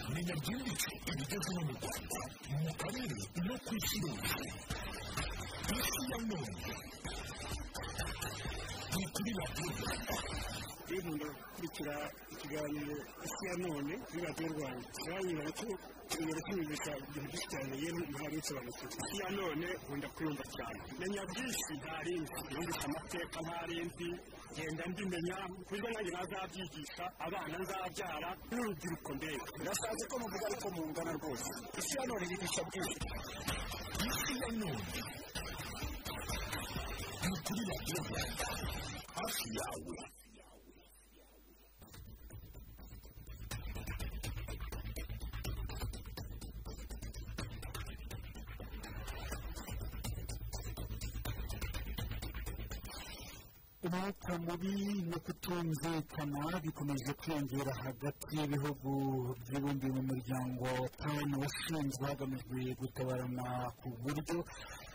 kumenya byimbitse ibigezweho mu rwanda mu karere no ku isi yose isi ya none ni kuri radiyo rwanda birinda gukurikira ikiganiro isi ya none kuri radiyo rwanda uranyura ko uranyura kwiyumvisha ibintu byinshi cyane yewe ntabwo bisobanukirwa isi ya none nkunda kuyumva cyane menya byinshi ntari nzi yumvisha amateka ntari nzi genda mbimenya kuburyo nanjye nazabyigisha abana nzabyara n'urubyiruko mbega birashatse ko muvuga ariko mungana rwose isi ya none yigisha byinshi isi ya none ni kuri radiyo rwanda hafi yawe umwuka mubi no kutumvikana bikomeje kwiyongera hagati y'ibihugu byibumbiye mu muryango wa tanu washinzwe hagamijwe gutabarana ku buryo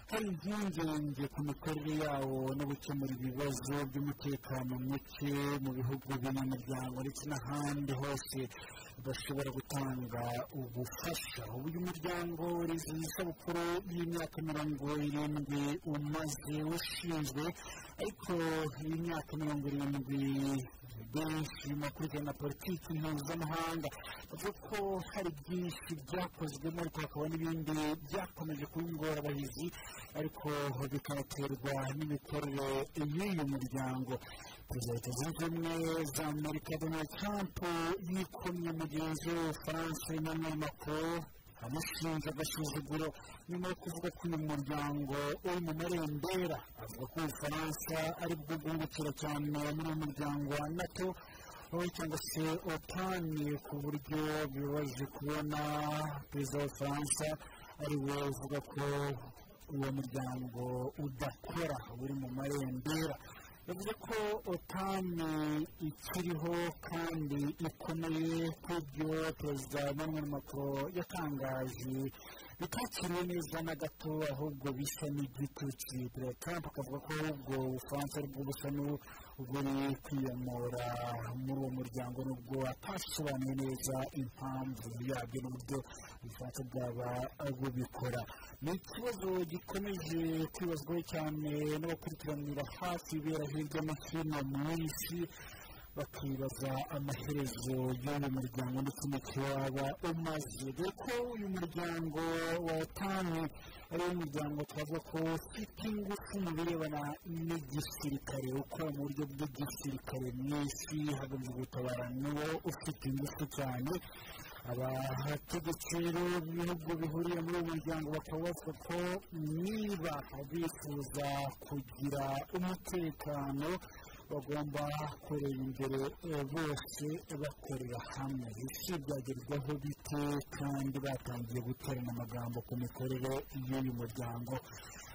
hari impungenge ku mikorere yawo no gukemura ibibazo by'umutekano muke mu bihugu by'abanyamuryango ndetse n'ahandi hose bashobora gutanga ubufasha ubu uyu muryango wizihiza isabukuru y'imyaka mirongo irindwi umaze ushinzwe ariko iyi myaka mirongo irindwi benshi mu bakurikirana politiki mpuzamahanga bavuga ko hari byinshi byakozwemo ariko hakaba n'ibindi byakomeje kuba ingorabahizi ariko bikanaterwa n'imikorere y'uyu muryango perezida wa leta zunze ubumwe za amerika donald trump yikomye mugenzi we w'ubufaransa emmanuel macron amushinja agasuzuguro nyuma yo kuvuga ko uyu muryango uri mu marembera avuga ko ubufaransa ari bwo bwungukira cyane muri uyu muryango wa nato wowe cyangwa se otani ku buryo bibabaje kubona perezida w'ubufaransa ari we uvuga ko uwo muryango udakora uri mu marembera bivuze ko otani ikiriho kandi ikomeye ku byo perezida emmanuel macron yatangaje bitakiriwe neza na gato ahubwo bisa n'igituki perezida trump akavuga ko ahubwo ubufaransa aribwo busa n'uburi kwiyamura muri uwo muryango nubwo atasobanuye neza impamvu yabyo n'uburyo ubufaransa bwaba bubikora ni ikibazo gikomeje kwibazwa cyane n'abakurikiranira hafi ibera hirya no hino mu isi bakibaza amaherezo y'uyu muryango ndetse n'icyo waba umaze dore ko uyu muryango wa tanu ari wo muryango twavuga ko ufite ingufu mu birebana n'igisirikare ukora mu buryo bw'igisirikare mu isi hagamijwe gutabara niwo ufite ingufu cyane abategetsi rero b'ibihugu bihuriye muri uyu muryango bakaba bavuga ko niba bifuza kugira umutekano bagomba kureba imbere bose bakorera hamwe isi byagerwaho bite kandi batangiye guterana amagambo ku mikorere y'uyu muryango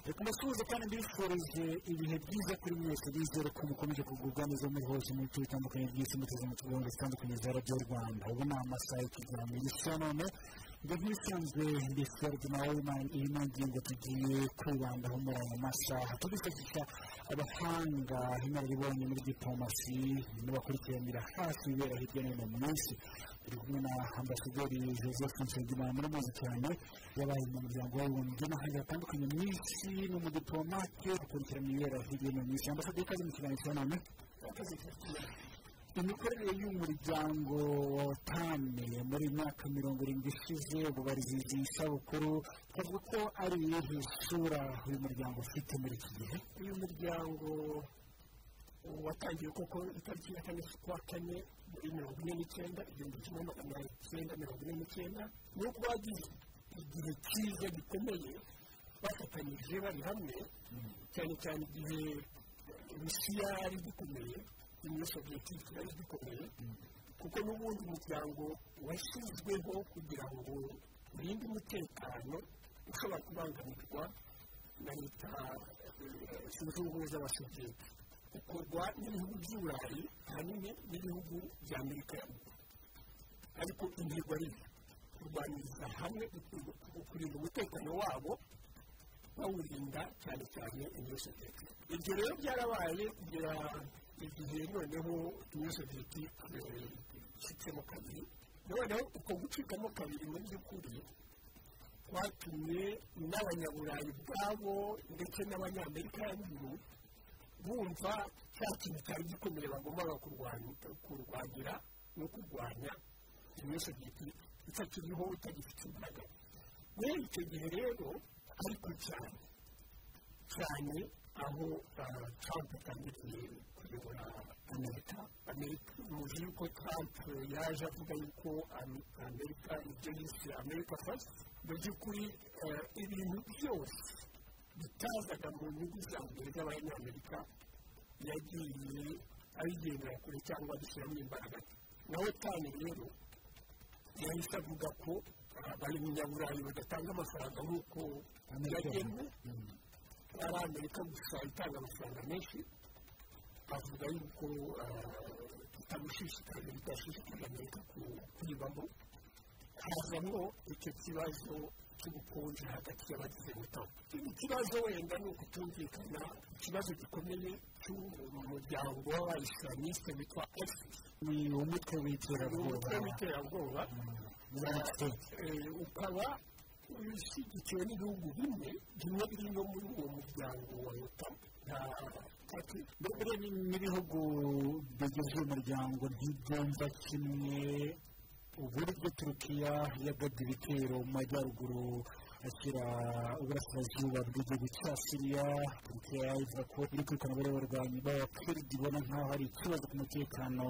reka mbasuhuze kandi mbifurije ibihe byiza kuri mwese bizere ko mukomeje kugubwa neza muri hose mu bice bitandukanye by'isi muteze mu tugomba zitandukanye za radiyo rwanda ubu ni amasaha y'ikiganiro isa none ngo nk'ibisanzwe mbifurije nawe iyi ni ingingo tugiye kwibandaho muri aya masaha tubifashisha abahanga inararibonye muri diporomasi n'abakurikiranira hafi ibibera hirya no hino mu isi turi kumwe na ambasaderi joseph nsengimana muramuzi cyane yabaye mu muryango w'abibumbye n'ahandi hatandukanye mu isi ni umudipolomate ukurikirana ibibera hirya no hino mu isi ambasaderi ikaze mu kiganiro cya none imikorere y'umuryango wa tame muri myaka mirongo irindwi ishize ubu barizizi isabukuru twavuga ko ari iyihe sura uyu muryango ufite muri iki gihe uyu muryango watangiye koko itariki ya kane z'ukwa kane muri mirongo ine n'icyenda igihumbi kimwe magana cyenda mirongo ine n'icyenda nubwo wagize igihe cyiza gikomeye bafatanyije bari hamwe cyane cyane igihe rusiya yari igikomeye muri sosiyete yari gikomeye kuko n'ubundi umuryango washyizweho kugira ngo urinde umutekano ushobora kubangamirwa na leta zunze ubumwe z'abasosiyete ukorwa n'ibihugu by'uburayi ahanini n'ibihugu bya amerika ya ruguru ariko intego ari kurwaniriza hamwe kurinda umutekano wabo bawurinda cyane cyane muri sosiyete ibyo rero byarabaye kugera igihe noneho tuwisodiyeti icitsemo kabiri noneho uko gucikamo kabiri mu by'ukuri kwatumye n'abanyaburayi ubwabo ndetse n'abanyamerika ruguru bumva cya kintu cyari gikomeye bagombaga kurwanira no kurwanya imisodiyeti itakiriho itagifite imbaraga rero icyo gihe rero ariko cyane cyane aho trump atangiye kuyobora amerika muzi yuko trump yaje avuga yuko amerika ibyo yise amerika fasiti mu by'ukuri ibintu byose bitazaga mu nyungu za mbere z'abanyamerika yagiye abigendera kure cyangwa abishyiramo imbaraga nawe cyane rero yahise avuga ko bari munyaburayi badatanga amafaranga nk'uko yagenwe ari amerika gusa itanga amafaranga menshi bavuga yuko tutamushishikariza bidashishikariza amerika kuyibamo hazamo icyo kibazo cy'ubukonje hagati y'abagize ubutaka ikibazo wenda ni ukutumvikana ikibazo gikomeye cy'umuryango w'abayisilamisite witwa esisi ni umutwe w'iterabwoba w'iterabwoba ukaba ushyigikiwe n'ibihugu bimwe bimwe biri no muri uwo muryango wa leta nta kati mbere n'ibihugu bigize umuryango ntibyumva kimwe uburyo turukiya yagabye ibitero mu majyaruguru ashyira uburasirazuba bw'igihugu cya siriya turukiya ivuga ko iri kwirukana bariya barwanyi b'abakiridi ibona nkaho hari ikibazo ku mutekano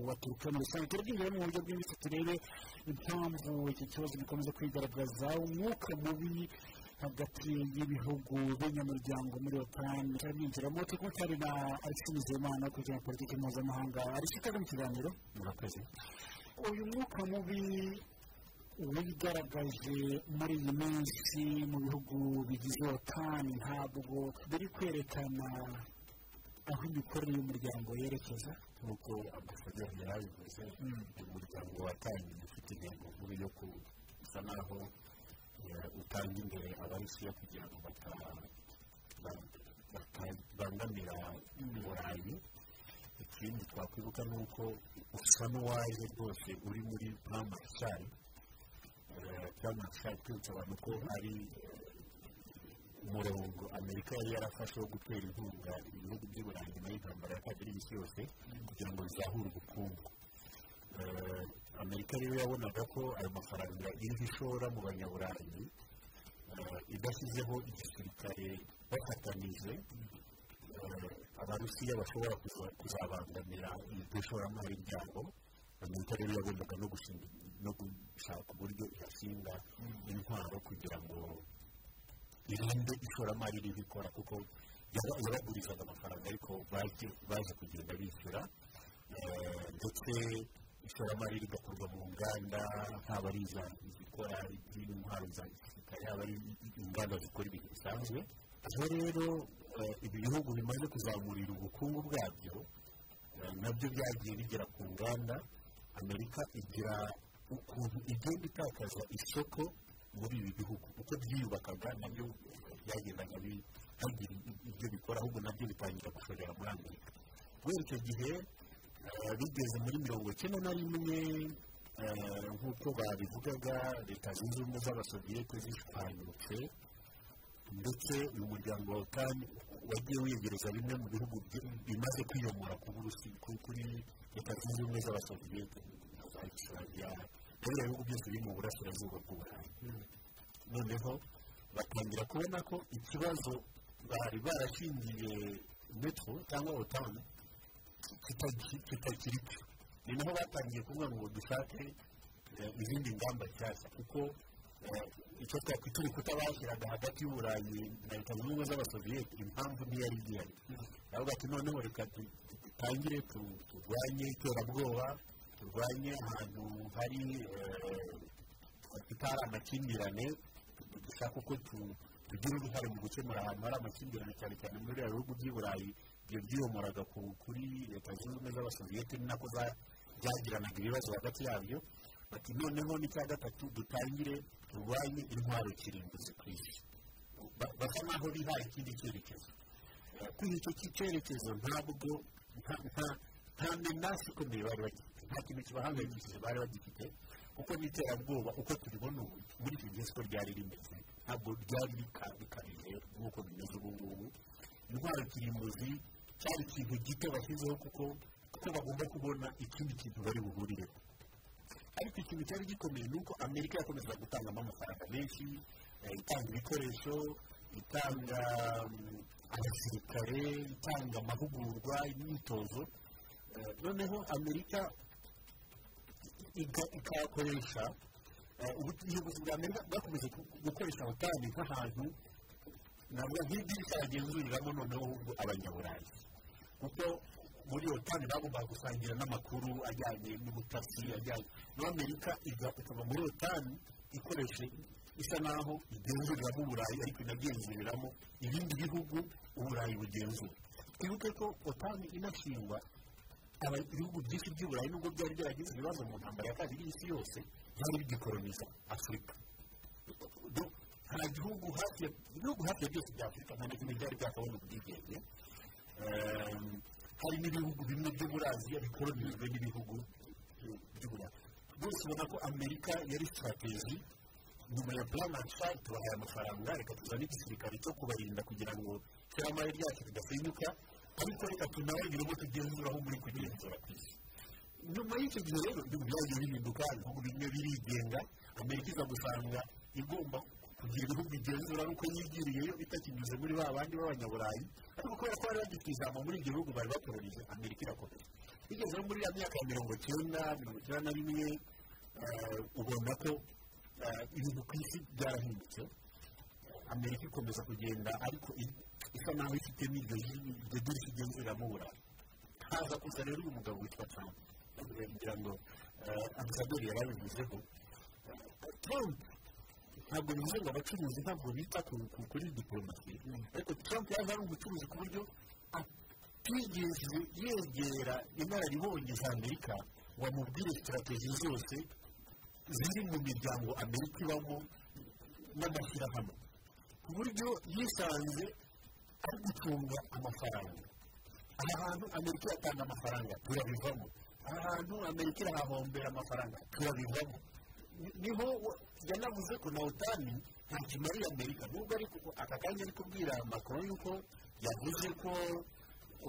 wa turukiya muri rusange turabwinjira mu buryo bwimbitse turebe impamvu iki kibazo gikomeza kwigaragaza umwuka mubi hagati y'ibihugu b'inyamuryango muri otan turabwinjiramo turi kumwe cyane na alexis muzimana kugira politiki mpuzamahanga alexis ikaze mu kiganiro murakoze uyu mwuka mubi wigaragaje muri iyi minsi mu bihugu bigize otani ntabwo biri kwerekana aho imikorere y'umuryango yerekeza nk'uko ambasaderi yari abivuze umuryango watangiye ufite intego nkuru yo kusa naho utanga imbere abarusiya kugira ngo batabangamira burayi ikindi twakwibuka ni uko usa n'uwaje rwose uri muri pamarishari pamarishari twibutsa abantu ko ari umurongo amerika yari yarafashe wo gutera inkunga ibihugu by'iburayi nyuma y'intambara ya kabiri y'isi yose kugira ngo bizahure ubukungu amerika rero yabonaga ko ayo mafaranga iriho ishora mu banyaburayi idashyizeho igisirikare bafatanije abarusiya bashobora kuzabangamira iryo shoramari ryabo amerika rero yagombaga no gushaka uburyo ihashinga intwaro kugira ngo irinde ishoramari riri ikora kuko yabagurizaga amafaranga ariko baje kugenda bishyura ndetse ishoramari rigakorwa mu nganda haba ari izikora intwaro za gisirikare haba ari inganda zikora ibintu bisanzwe aho rero ibi bihugu bimaze kuzamurira ubukungu bwabyo nabyo byagiye bigera ku nganda amerika igira ukuntu igenda itakaza isoko muri ibi bihugu uko byiyubakaga nabyo byagendaga bitagira ibyo bikora ahubwo nabyo bitangira gushorera muri amerika kubera icyo gihe bigeze muri mirongo icyenda na rimwe nk'uko babivugaga leta zunze ubumwe z'abasoviyete zishwanyutse ndetse uyu muryango wa otani wagiye wegereza bimwe mu bihugu bimaze kwiyomora kuri leta zunze ubumwe z'abasoviyete za gisiragiya biriya bihugu byose biri mu burasirazuba bw'uburayi noneho batangira kubona ko ikibazo bari barashingiye metro cyangwa otani kitakiri cyo ni naho batangiye kuvuga ngo dushake izindi ngamba nshyashya kuko icyo twakwita urukuta bashyiraga hagati y'uburayi na leta zunze ubumwe z'abasoviyete impamvu ntiyari igihari bavuga ati noneho reka dutangire turwanye iterabwoba turwanye ahantu hari tutari amakimbirane dushaka uko tugira uruhare mu gukemura ahantu hari amakimbirane cyane cyane muri biriya bihugu by'iburayi ibyo byiyomoraga kuri leta zunze ubumwe z'abasoviyete ni nako byagiranaga ibibazo hagati yabyo bati noneho n'icya gatatu dutangire turwanye intwaro kirimbuzi ku isi basa nk'aho bihaye ikindi cyerekezo kuri icyo cyerekezo ntabwo nta menace ikomeye bari bagifite nta kintu kibahangayikishije bari bagifite kuko n'iterabwoba uko turibona ubu muri iki gihe siko ryari rimeze ntabwo ryari rikabije nk'uko bimeze ubu ngubu indwara kirimbuzi cyari ikintu gito bashyizeho kuko kuko bagomba kubona ikindi kintu bari buhurireho ariko ikintu cyari gikomeye ni uko amerika yakomezaga gutangamo amafaranga menshi eh, itanga ibikoresho itanga mm, abasirikare itanga amahugurwa imyitozo Eh, noneho amerika iga- ikayakoresha eh, ubu- ubuyobozi bwa amerika bwakomeje gu- gukoresha abatabi nk'ahantu navuga nk'idirishya bagenzuriramo noneho ahubwo abanyaburayi kuko muri otani bagombaga gusangira n'amakuru ajyanye n'ubutasi ajyanye n'amerika iga- ikaba muri otani ikoresha isa naho igenzuriramo uburayi ariko inagenzuriramo ibindi bihugu uburayi bugenzura twibuke ko otani inashingwa aba- ibihugu byinshi by'i burayi nubwo byari byaragize ibibazo mu ntambara ya kabiri y'isi yose byari bigikoroniza afurika Do- nta gihugu hafi ya ibihugu hafi ya byose bya afurika nta na kimwe byari byakabona ubwigenge Ehm, hari n'ibihugu bimwe byo muri aziya bikoronijwe n'ibihugu by'u burayi bose ubona ko amerika yari sitrategi nyuma ya plan and Shah tubahaye amafaranga reka tuzane igisirikare cyo kubarinda kugira ngo ishoramari ryacu ridasenyuka ariko reka tunabagiremo tugenzura aho muri kugenzura ku isi nyuma y'icyo gihe rero ibintu byagiye bihinduka ibihugu bimwe birigenga amerika iza gusanga igomba kugira ibihugu igenzura nuko yigiriyeyo itakinyuze muri ba bandi b'abanyaburayi ariko kubera ko bari bagifite ijambo muri ibyo bihugu bari bakoronije amerika irakomeza bigeze no muri ya myaka ya mirongo icyenda mirongo icyenda na rimwe eh, ubona ko eh, ibintu ku isi byarahindutse amerika ikomeza kugenda ariko i- isa naho ifite n'iryo jwi- iryo dirishya igenzuramo uburayi haza kuza rero uyu mugabo witwa trump kugira ngo eh, ambasaderi yari abivuzeho Eh, trump ntabwo bivuze ngo abacuruzi ntabwo bita ku- ku- kuri diporomasi ariko trump yaje ari umucuruzi ku buryo atigeze yegera inararibonye za amerika ngo amubwire sitarateji zose ziri mu miryango amerika ibamo n'amashyirahamwe ku buryo yisanze ari gucunga amafaranga aha hantu amerika iratanga amafaranga turabivamo aha hantu amerika irahahombera amafaranga turabivamo Ni- niho wa- yanavuze ko na otani ntakimariye amerika nubwo ariko aka kanya ari kubwira makoro yuko yavuze ko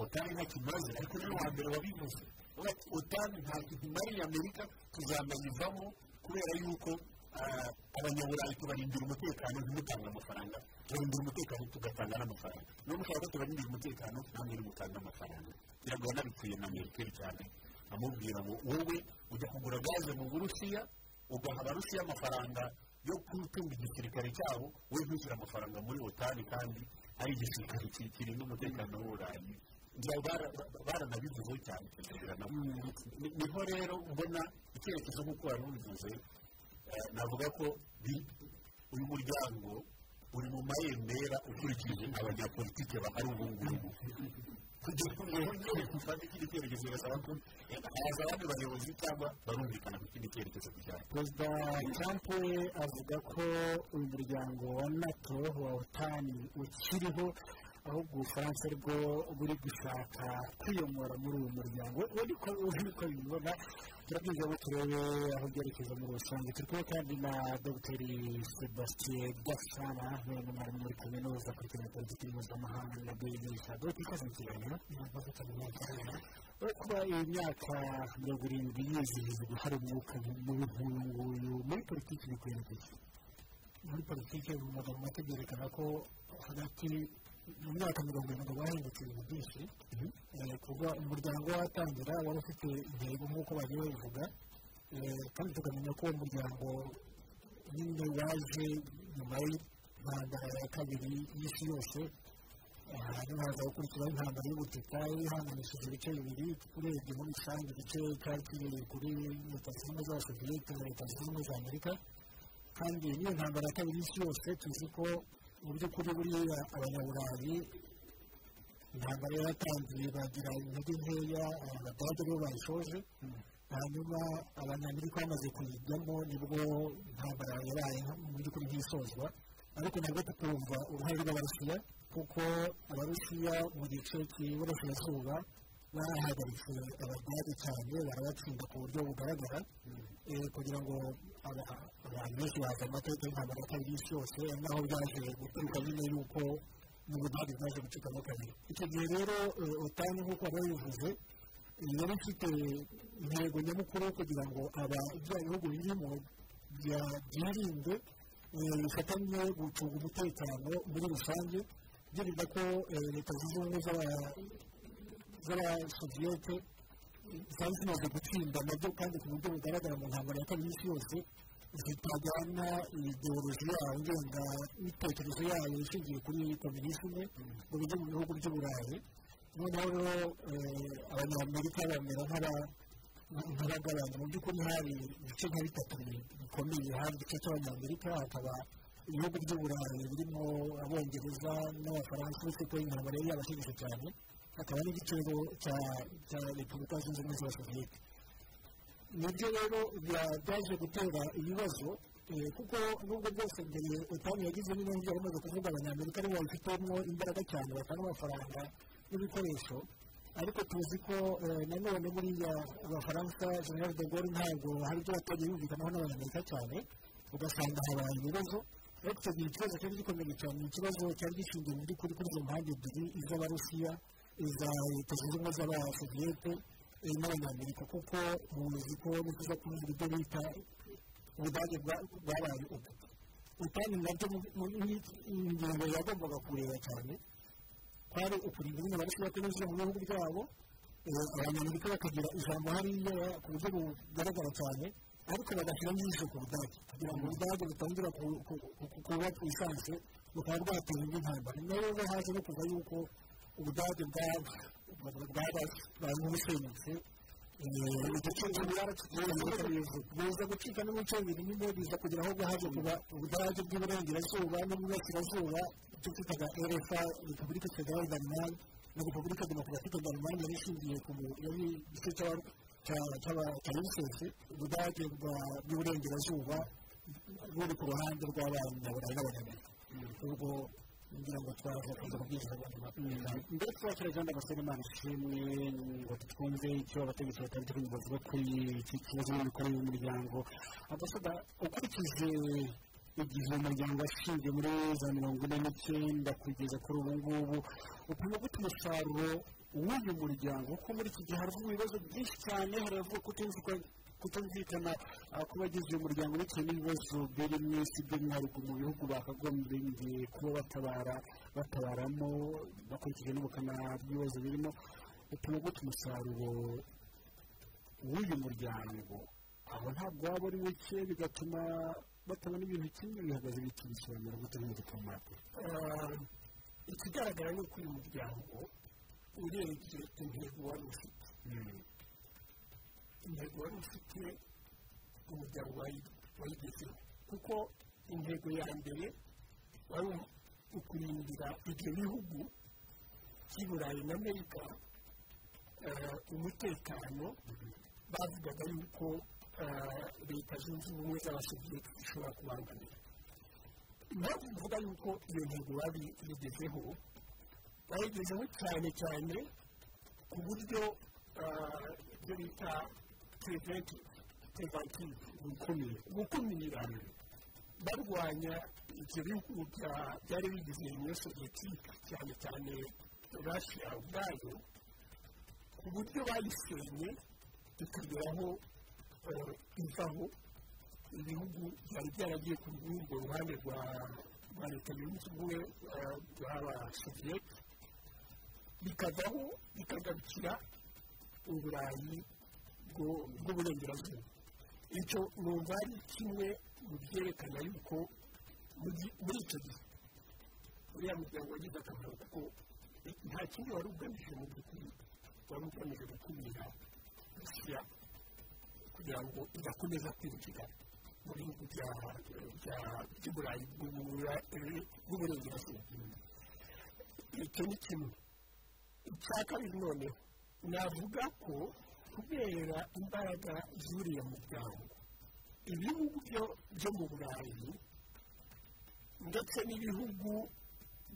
otani ntakimaze ariko niwe wa mbere wabivuze Avuga ati, otani ntabwo imariye amerika tuzanayivamo kubera yuko ah, abanyaburayi tubarindira umutekano ntimutanga amafaranga turarindira umutekano tugatanga n'amafaranga niba mushaka ko tubarindira umutekano namwe nimutanga amafaranga kugira ngo yanabikuye na merikeri cyane amubwira ngo wowe ujya kugura gaze mu burusiya ugaha abarusiya amafaranga yo gutunga igisirikare cyabo we ntushyira amafaranga muri otani kandi ari igisirikare ki- kirinda umutekano w'uburayi Ngira bara- ba- baranabivuzeho cyane kugira ngo- Ni- niho rero mbona icyerekezo nk'uko wari ubivuze eh, navuga ko bi- uyu muryango uri mu mayembera ukurikije abanyapolitike bahari ubu ngubu kugira ngo wongere gufata ikindi cyerekezo birasaba ko eh, haza abandi bayobozi cyangwa barumvikana ku kindi cyerekezo bijyanye perezida trump we avuga ko uyu muryango wa nato wa otani ukiriho ahubwo ubufaransa aribwo buri gushaka kwiyomora muri uwo muryango we niko niko bibibona turabwiza ngo turebe aho byerekeza muri rusange turi kumwe kandi na dogiteri sebastien gasana ni umwarimu muri kaminuza kuri kaminuza politiki mpuzamahanga na bigisha dogiteri ikaze mu kiganiro kuba iyi myaka mirongo irindwi yizihizwa hari umwuka mubi nk'uyu nguyu muri politiki bikwiye iki muri politiki mu magambo make byerekana ko hagati mu myaka mirongo irindwi bahindutse ibintu byinshi Eh, kuva umuryango watangira wari ufite intego nk'uko bagiye babivuga Eh, kandi tukamenya ko uwo muryango nyine waje nyuma y'intambara ya kabiri y'isi yose Eh, hanyuma haza gukurikiraho intambara y'ubutita ihanganishije ibice bibiri urebye muri rusange igice cyari kiri kuri leta zunze ubumwe z'abasoviyete na leta zunze ubumwe za amerika kandi niyo ntambara ya kabiri y'isi yose tuzi ko mu by'ukuri buriya abanyaburayi intambara yaratangiye bagira intege nkeya abadage bo bayishoje hanyuma abanyamerika bamaze kuyijyamo nibwo intambara yabaye mu by'ukuri nk'isozwa ariko ntabwo tukumva uruhare rw'abarusiya kuko abarusiya mu gice cy'iburasirazuba barahagaritse abadage cyane barabacunga ku buryo bugaragara eh, kugira ngo aba- abantu benshi bazi amateka y'intambara ya kabiri y'isi yose ari naho byaje guturuka nyine yuko n'ubudage bwaje gucikamo kabiri icyo gihe rero eh, otan nk'uko wari wabivuze yari ifite intego nyamukuru yo kugira ngo aba bya bihugu birimo bya- byirinde eh, bifatanye gucunga umutekano muri rusange byirinda ko eh, leta zunze ubumwe z'aba- z'abasoviyete zari zimaze gutsinda nabyo kandi ku buryo bugaragara mu ntambaro ya kabiri y'isi yose zitajyana ideoloji yayo ngenga imitekerezo yayo ishingiye kuri komunisime mu buryo mu bihugu by'uburayi noneho rero eh, abanyamerika bamera nk'aba- nk'abagabanya mu by'ukuri hari ibice nka bitatu bikomeye hari igice cy'abanyamerika hakaba ibihugu by'uburayi birimo abongereza n'abafaransa uretse ko intambara yari yabashegeshe cyane hakaba n'igiciro cya- cya repubulika zunze ubumwe z'abasoviyete nibyo rero bya- byaje gutera ibibazo eh, kuko nubwo byose mbere etamu yagize n'ibihugu yaramaze kuvuga abanyamerika aribo babifitemo imbaraga cyane batanga amafaranga n'ibikoresho ariko tuzi ko eh, nanone buriya abafaransa general de gaulle ntabwo hari ibyo batajya yumvikanaho n'abanyamerika cyane ugasanga habaye ibibazo ariko icyo gihe ikibazo cyari gikomeye cyane ni ikibazo cyari gishingiye mu by'ukuri kuri izo mpande ebyiri iz'abarusiya iza leta zunze ubumwe z'abasoviyete eh, n'abanyamerika kuko muzi ko ni byiza kuvuga ibyo bita ubudage bwa- bwabaye ubu ubutane nabyo mu- mu- ni ingingo yagombaga kureba cyane kwari ukurinda nyine abarusiya kwinjira mu bihugu byabo eh, abanyamerika bakagira ijambo hariya ku buryo bugaragara cyane ariko bagashyira n'ijisho ku budage kugira ngo ubudage butongera ku- ku- ku- kuba bwisanzwe bukaba bwatera indi ntambara nyuma rero haje no kuva yuko ubudage bwabaye nk'ubusenyutse igice biza gucika n'umuco bibiri nyine biza kugira aho haje kuba ubudage bw'iburengerazuba n'ubw'iburasirazuba icyo twitaga rfa repubulika federale danemark na repubulika demokarasike danemark yari ishingiye ku mu- yari igice cy'aba- cya- cy'aba- cya rusesi ubudage bwa- bw'iburengerazuba buri ku ruhande rw'abanyaburayi n'abanyamerika ubwo ngira ngo twaza kuza kubwiriza abantu bakunda mbere tubakira kandi abasore imana ishimwe ngo twumve icyo abategetsi batandukanye turimo bavuga kuri iki kibazo n'imikorere y'umuryango abasada ukurikije igihe umuryango washingiye muri za mirongo ine n'icyenda kugeza kuri ubu ngubu upima gute umusaruro w'uyu muryango kuko muri iki gihe haravugwa ibibazo byinshi cyane haravugwa kutumvikana kutumvikana ah, kw'abagize uyu muryango bitewe n'ibibazo biri mu isi by'umwihariko mu bihugu bakagombye kuba batabara batabaramo bakurikije n'ubukana bw'ibibazo birimo bituma gute umusaruro w'uyu muryango aho ntabwo waba ari muke bigatuma batabona ibintu kimwe bihagaze bikibisobanura gute nk'uko tumaze Ah, ikigaragara ni uko uyu muryango urebye intego wari ufite intego wari ufite umuryango wayi- wayigezeho kuko intego ya mbere wari u- ukurindira ibyo bihugu by'i burayi na amerika ah, umutekano bavugaga yuko ah, leta zunze ubumwe z'abasoviyete zishobora kubangamira impamvu mvuga yuko iyo ntego babigezeho bayigezeho cyane cyane ku buryo ah, ibyo bita preventive preventive gukumira gukumira barwanya ibyo bihugu bya- byari bigize uniyo soviyetike cyane cyane russia ubwayo ku buryo bayisenye ikageraho eh, ivaho ibihugu byari byaragiye ku rw'urwo ruhande rwa rwa leta yunze ubumwe eh, rw'abasoviyete bikavaho bikagarukira uburayi bwo- bw'uburengerazuba icyo numva ari kimwe mu byerekana yuko muri muri icyo gihe uriya muryango wagize akamaro kuko nta kindi wari ugamije mu by'ukuri wari ugamije gukumira rusya kugira ngo idakomeza kwinjira mu bihugu bya- bya- by'uburayi bw'ubura- eh, bw'uburengerazuba icyo ni kimwe icya kabiri noneho navuga ko kubera imbaraga z'uriya muryango ibihugu byo- byo mu burayi ndetse n'ibihugu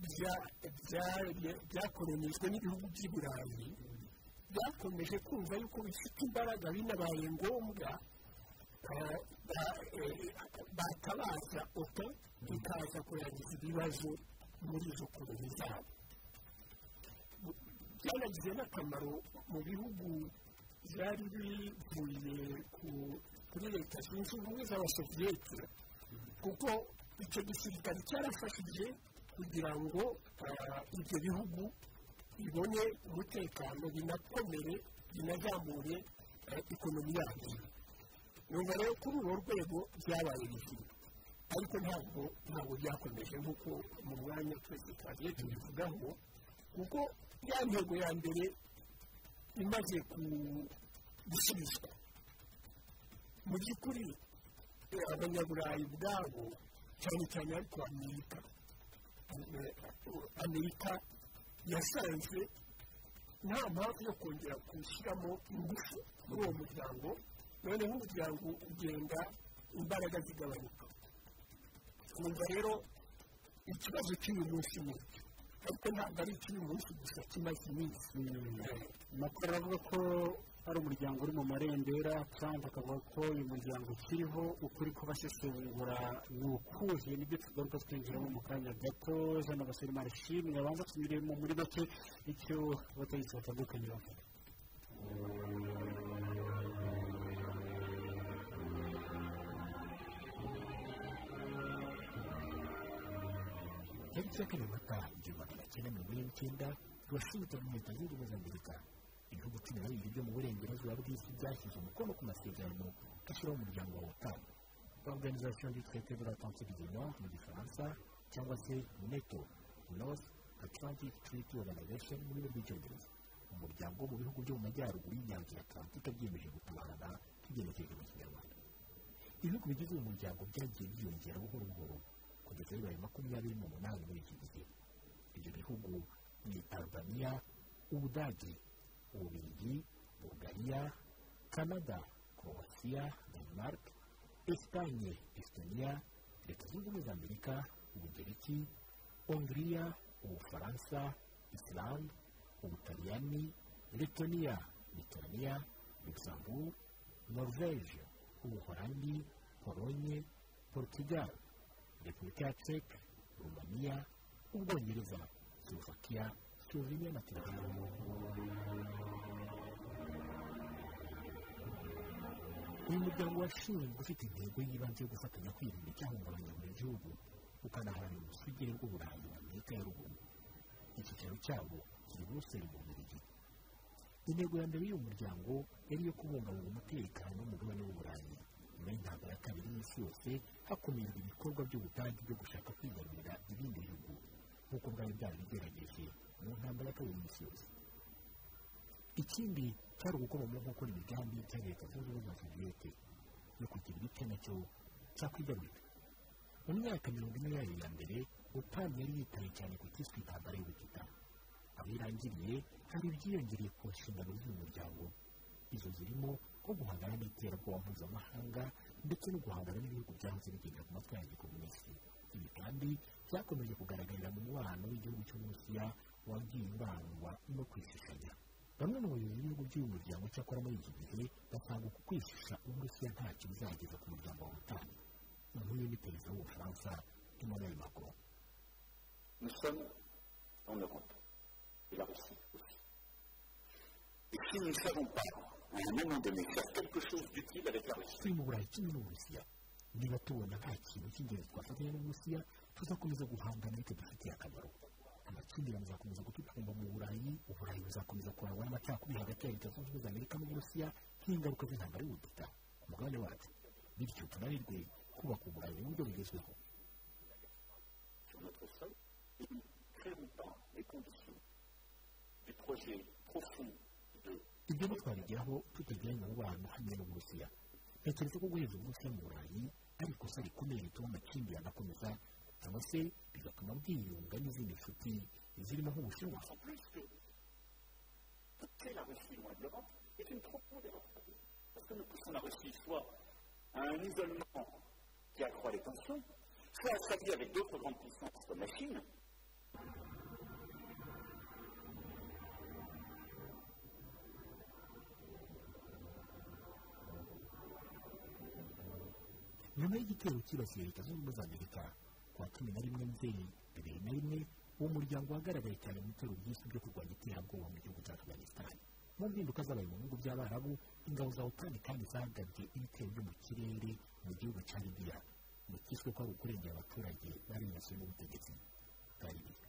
bya- bya- byakolonijwe n'ibihugu by'i burayi byakomeje kumva yuko bifite imbaraga binabaye ngombwa eh, ba- eh, batabaza oto ikaza kurangiza ibibazo muri izo koloni zabo byaragize n'akamaro mu bihugu byari bivuye ku- kuri leta zunze ubumwe z'abasoviyete kuko icyo gisirikare cyarafashije kugira ngo ah, ibyo bihugu bibone umutekano binakomere binazamure ah, ikonomi yabyo nyuma rero kuri urwo rwego byabaye bizima ariko ntabwo ntabwo byakomeje nk'uko mu mwanya twese twagiye tubivugaho kuko ya ntego ya mbere imaze ku- gusubizwa mu by'ukuri eh, abanyaburayi ubwabo cyane cyane ariko amerika Eh, amerika yasanze nta mpamvu yo kongera gushyiramo ingufu muri uwo muryango noneho umuryango ugenda imbaraga zigabanuka twumva rero ikibazo cy'uyu munsi ni iki ariko ntabwo ari icy'uyu munsi gusa kimaze iminsi amakuru aravuga ko ari umuryango uri mu marembera trump akavuga ko uyu muryango ukiriho ukuri kubasesengura ni ukuze nibyo tugaruka twinjiramo mu kanya gato jean basore marishimwe abanza tunyuremo muri bake icyo abategetsi batandukanye bavuga tariki ya kane mata igihumbi magana cyenda mirongo ine n'icyenda turashimutse mu leta zunze ubumwe za amerika ibihugu cumi na bibiri byo mu burengerazuba bw'isi byashyize umukono ku masezerano ashyiraho umuryango wa otan organization du traité de l'atlantique du nord mu gifaransa cyangwa se neto north atlantic treaty organization mu rurimi rw'icyongereza umuryango wo mu bihugu byo mu majyaruguru y'inyanja ya atlantique byiyemeje gutabarana tugenekereje mu kinyarwanda ibihugu bigize uyu muryango byagiye byiyongera buhoro buhoro kugeza bibaye makumyabiri n'umunani muri iki gihe ibyo bihugu ni albania ubudage ububiligi bulgaria canada croatia denmark espanye estonia leta zunze ubumwe za amerika ubugereki hongiriya ubufaransa islande ubutaliyani letoniya litoniya luxembourg norvege ubuholandi polonye portugal repubulika ya ceke rumaniya ubwongereza slovakia slovenia na turukiya uyu muryango washinzwe ufite intego y'ibanze yo gufatanya kwirinda icyahungabanya buri gihugu ukanaharanira ubusugire bw'uburayi na amerika ya ruguru icyicaro cyawo kiri buruseli mu bubiligi intego ya mbere y'uyu muryango yari iyo kubungabunga umutekano w'umugabane w'uburayi nyuma y'intambara ya kabiri y'isi yose hakomeje ibikorwa by'ubudage byo gushaka kwigarurira ibindi bihugu nk'uko bwari byari bigerageje mu ntambara ya kabiri y'isi yose ikindi cyari ugukoma mu gukora imigambi ya leta zunze ubumwe za soviyete yo kugira igice nacyo cyakwigarurira mu myaka mirongo ine yayo ya mbere utani yari yitaye cyane ku cyiswe intambara y'ubutita aho irangiriye hari ibyiyongereye ku nshingano z'uyu muryango izo zirimo nko guhangana n'iterabwoba mpuzamahanga ndetse no guhangana n'ibihugu byahoze bigenda ku matwi ya gikomunisi ibi kandi byakomeje kugaragarira mu mubano w'igihugu cy'uburusiya wagiye urangwa no kwishishanya bamwe mu bayobozi b'ibihugu by'uyu muryango cyakora muri iki gihe basanga uku kwishisha uburusiya ntacyo bizageza ku muryango wa butani nk'uyu ni perezida w'ubufaransa emmanuel macron Nous sommes en Europe, et la Russie aussi. Et si nous ne savons pas, à un moment donné, faire quelque chose d'utile avec la Russie, turi mu burayi kimwe n'uburusiya niba tubona nta kintu cy'ingenzi twafatanya n'uburusiya tuzakomeza guhangana ariko dufitiye akamaro amakimbirane azakomeza gututumba mu burayi uburayi buzakomeza kurangwa n'amacakubiri hagati ya leta zunze ubumwe za amerika n'uburusiya nk'ingaruka z'intambara y'ubutita ku mugabane wacu bityo tunanirwe kubaka uburayi mu buryo bugezweho sur notre sol, et nous ne créons pas les conditions du projet profond de ibyo ntitwabigeraho tutagiranye umubano hamwe n'uburusiya ntekereza ko guheza uburusiya mu burayi ari ikosa rikomeye rituma amakimbirane akomeza cyangwa se bigatuma bwiyunga n'izindi nshuti zirimo nk'ubushinwa plus que quitter la Russie loin de l'Europe est une trop grande erreur. Parce que nous poussons la Russie soit à un isolement qui accroît les tensions, soit à s'allier avec d'autres grandes puissances comme la Chine. nyuma y'igitero cyibasiye leta zunze ubumwe za amerika kuwa cumi na rimwe nzeri bibiri na rimwe uwo muryango wagaragaye cyane mu bitero byinshi byo kurwanya iterabwoba mu gihugu cya afghanistan mu mpinduka zabaye mu bihugu by'abarabu ingabo za otani kandi zahagabye ibitero byo mu kirere mu gihugu cya libiya mu kiswe ko ari ukurengera abaturage bari bibasiwe n'ubutegetsi bwa libiya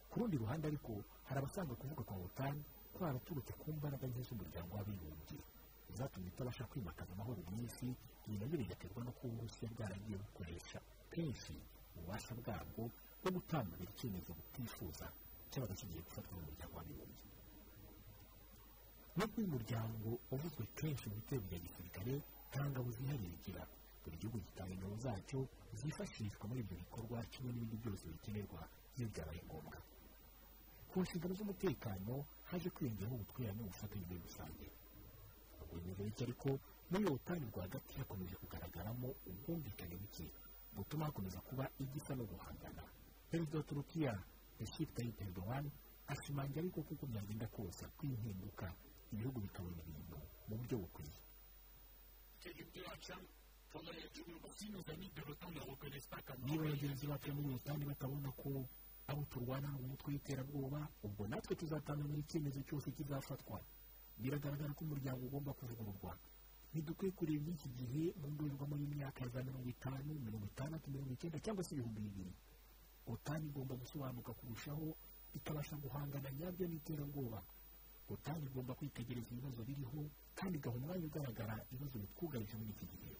ku rundi ruhande ariko hari abasanga kuvuga kwa otani ko haraturutse ku mbaraga nke z'umuryango w'abibumbye zatumye itabasha kwimakaza amahoro mu isi ibi nabyo bigaterwa no kuba uburusiya bwaragiye bukoresha kenshi ububasha bwabwo bwo gutambamira icyemezo butifuza cyaba kigiye gufatwa n'umuryango w'abibumbye nubwo uyu muryango wavuzwe kenshi mu bitero bya gisirikare nta ngabo zihariye igira buri gihugu gitanga ingabo zacyo zifashishwa muri ibyo bikorwa kimwe n'ibindi byose bikenerwa iyo byabaye ngombwa ku nshingano z'umutekano haje kwiyongeraho ubutwererane n'ubufatanye muri rusange ubuyobozi buke ariko muri iyo butani rwagati hakomeje kugaragaramo ubwumvikane buke butuma hakomeza kuba igisa no guhangana perezida wa turukiya recep tayyip erdogan ashimangira ariko kuko byagenda kose kw'impinduka ibihugu bikabona ibintu mu buryo bukwiye niba bagenzi bacu muri ubutani batabona ko abo turwana ari umutwe w'iterabwoba ubwo natwe tuzatangamira icyemezo cyose kizafatwa biragaragara ko umuryango ugomba kuvugururwa ntidukwiye kureba iby'iki gihe mu ndorerwamo y'imyaka ya za mirongo itanu mirongo itandatu mirongo icyenda cyangwa se ibihumbi bibiri otani igomba gusobanuka kurushaho ikabasha guhangana nyabyo n'iterabwoba otani igomba kwitegereza ibibazo biriho kandi igahora umwanya ugaragara ibibazo bitwugarije muri iki gihe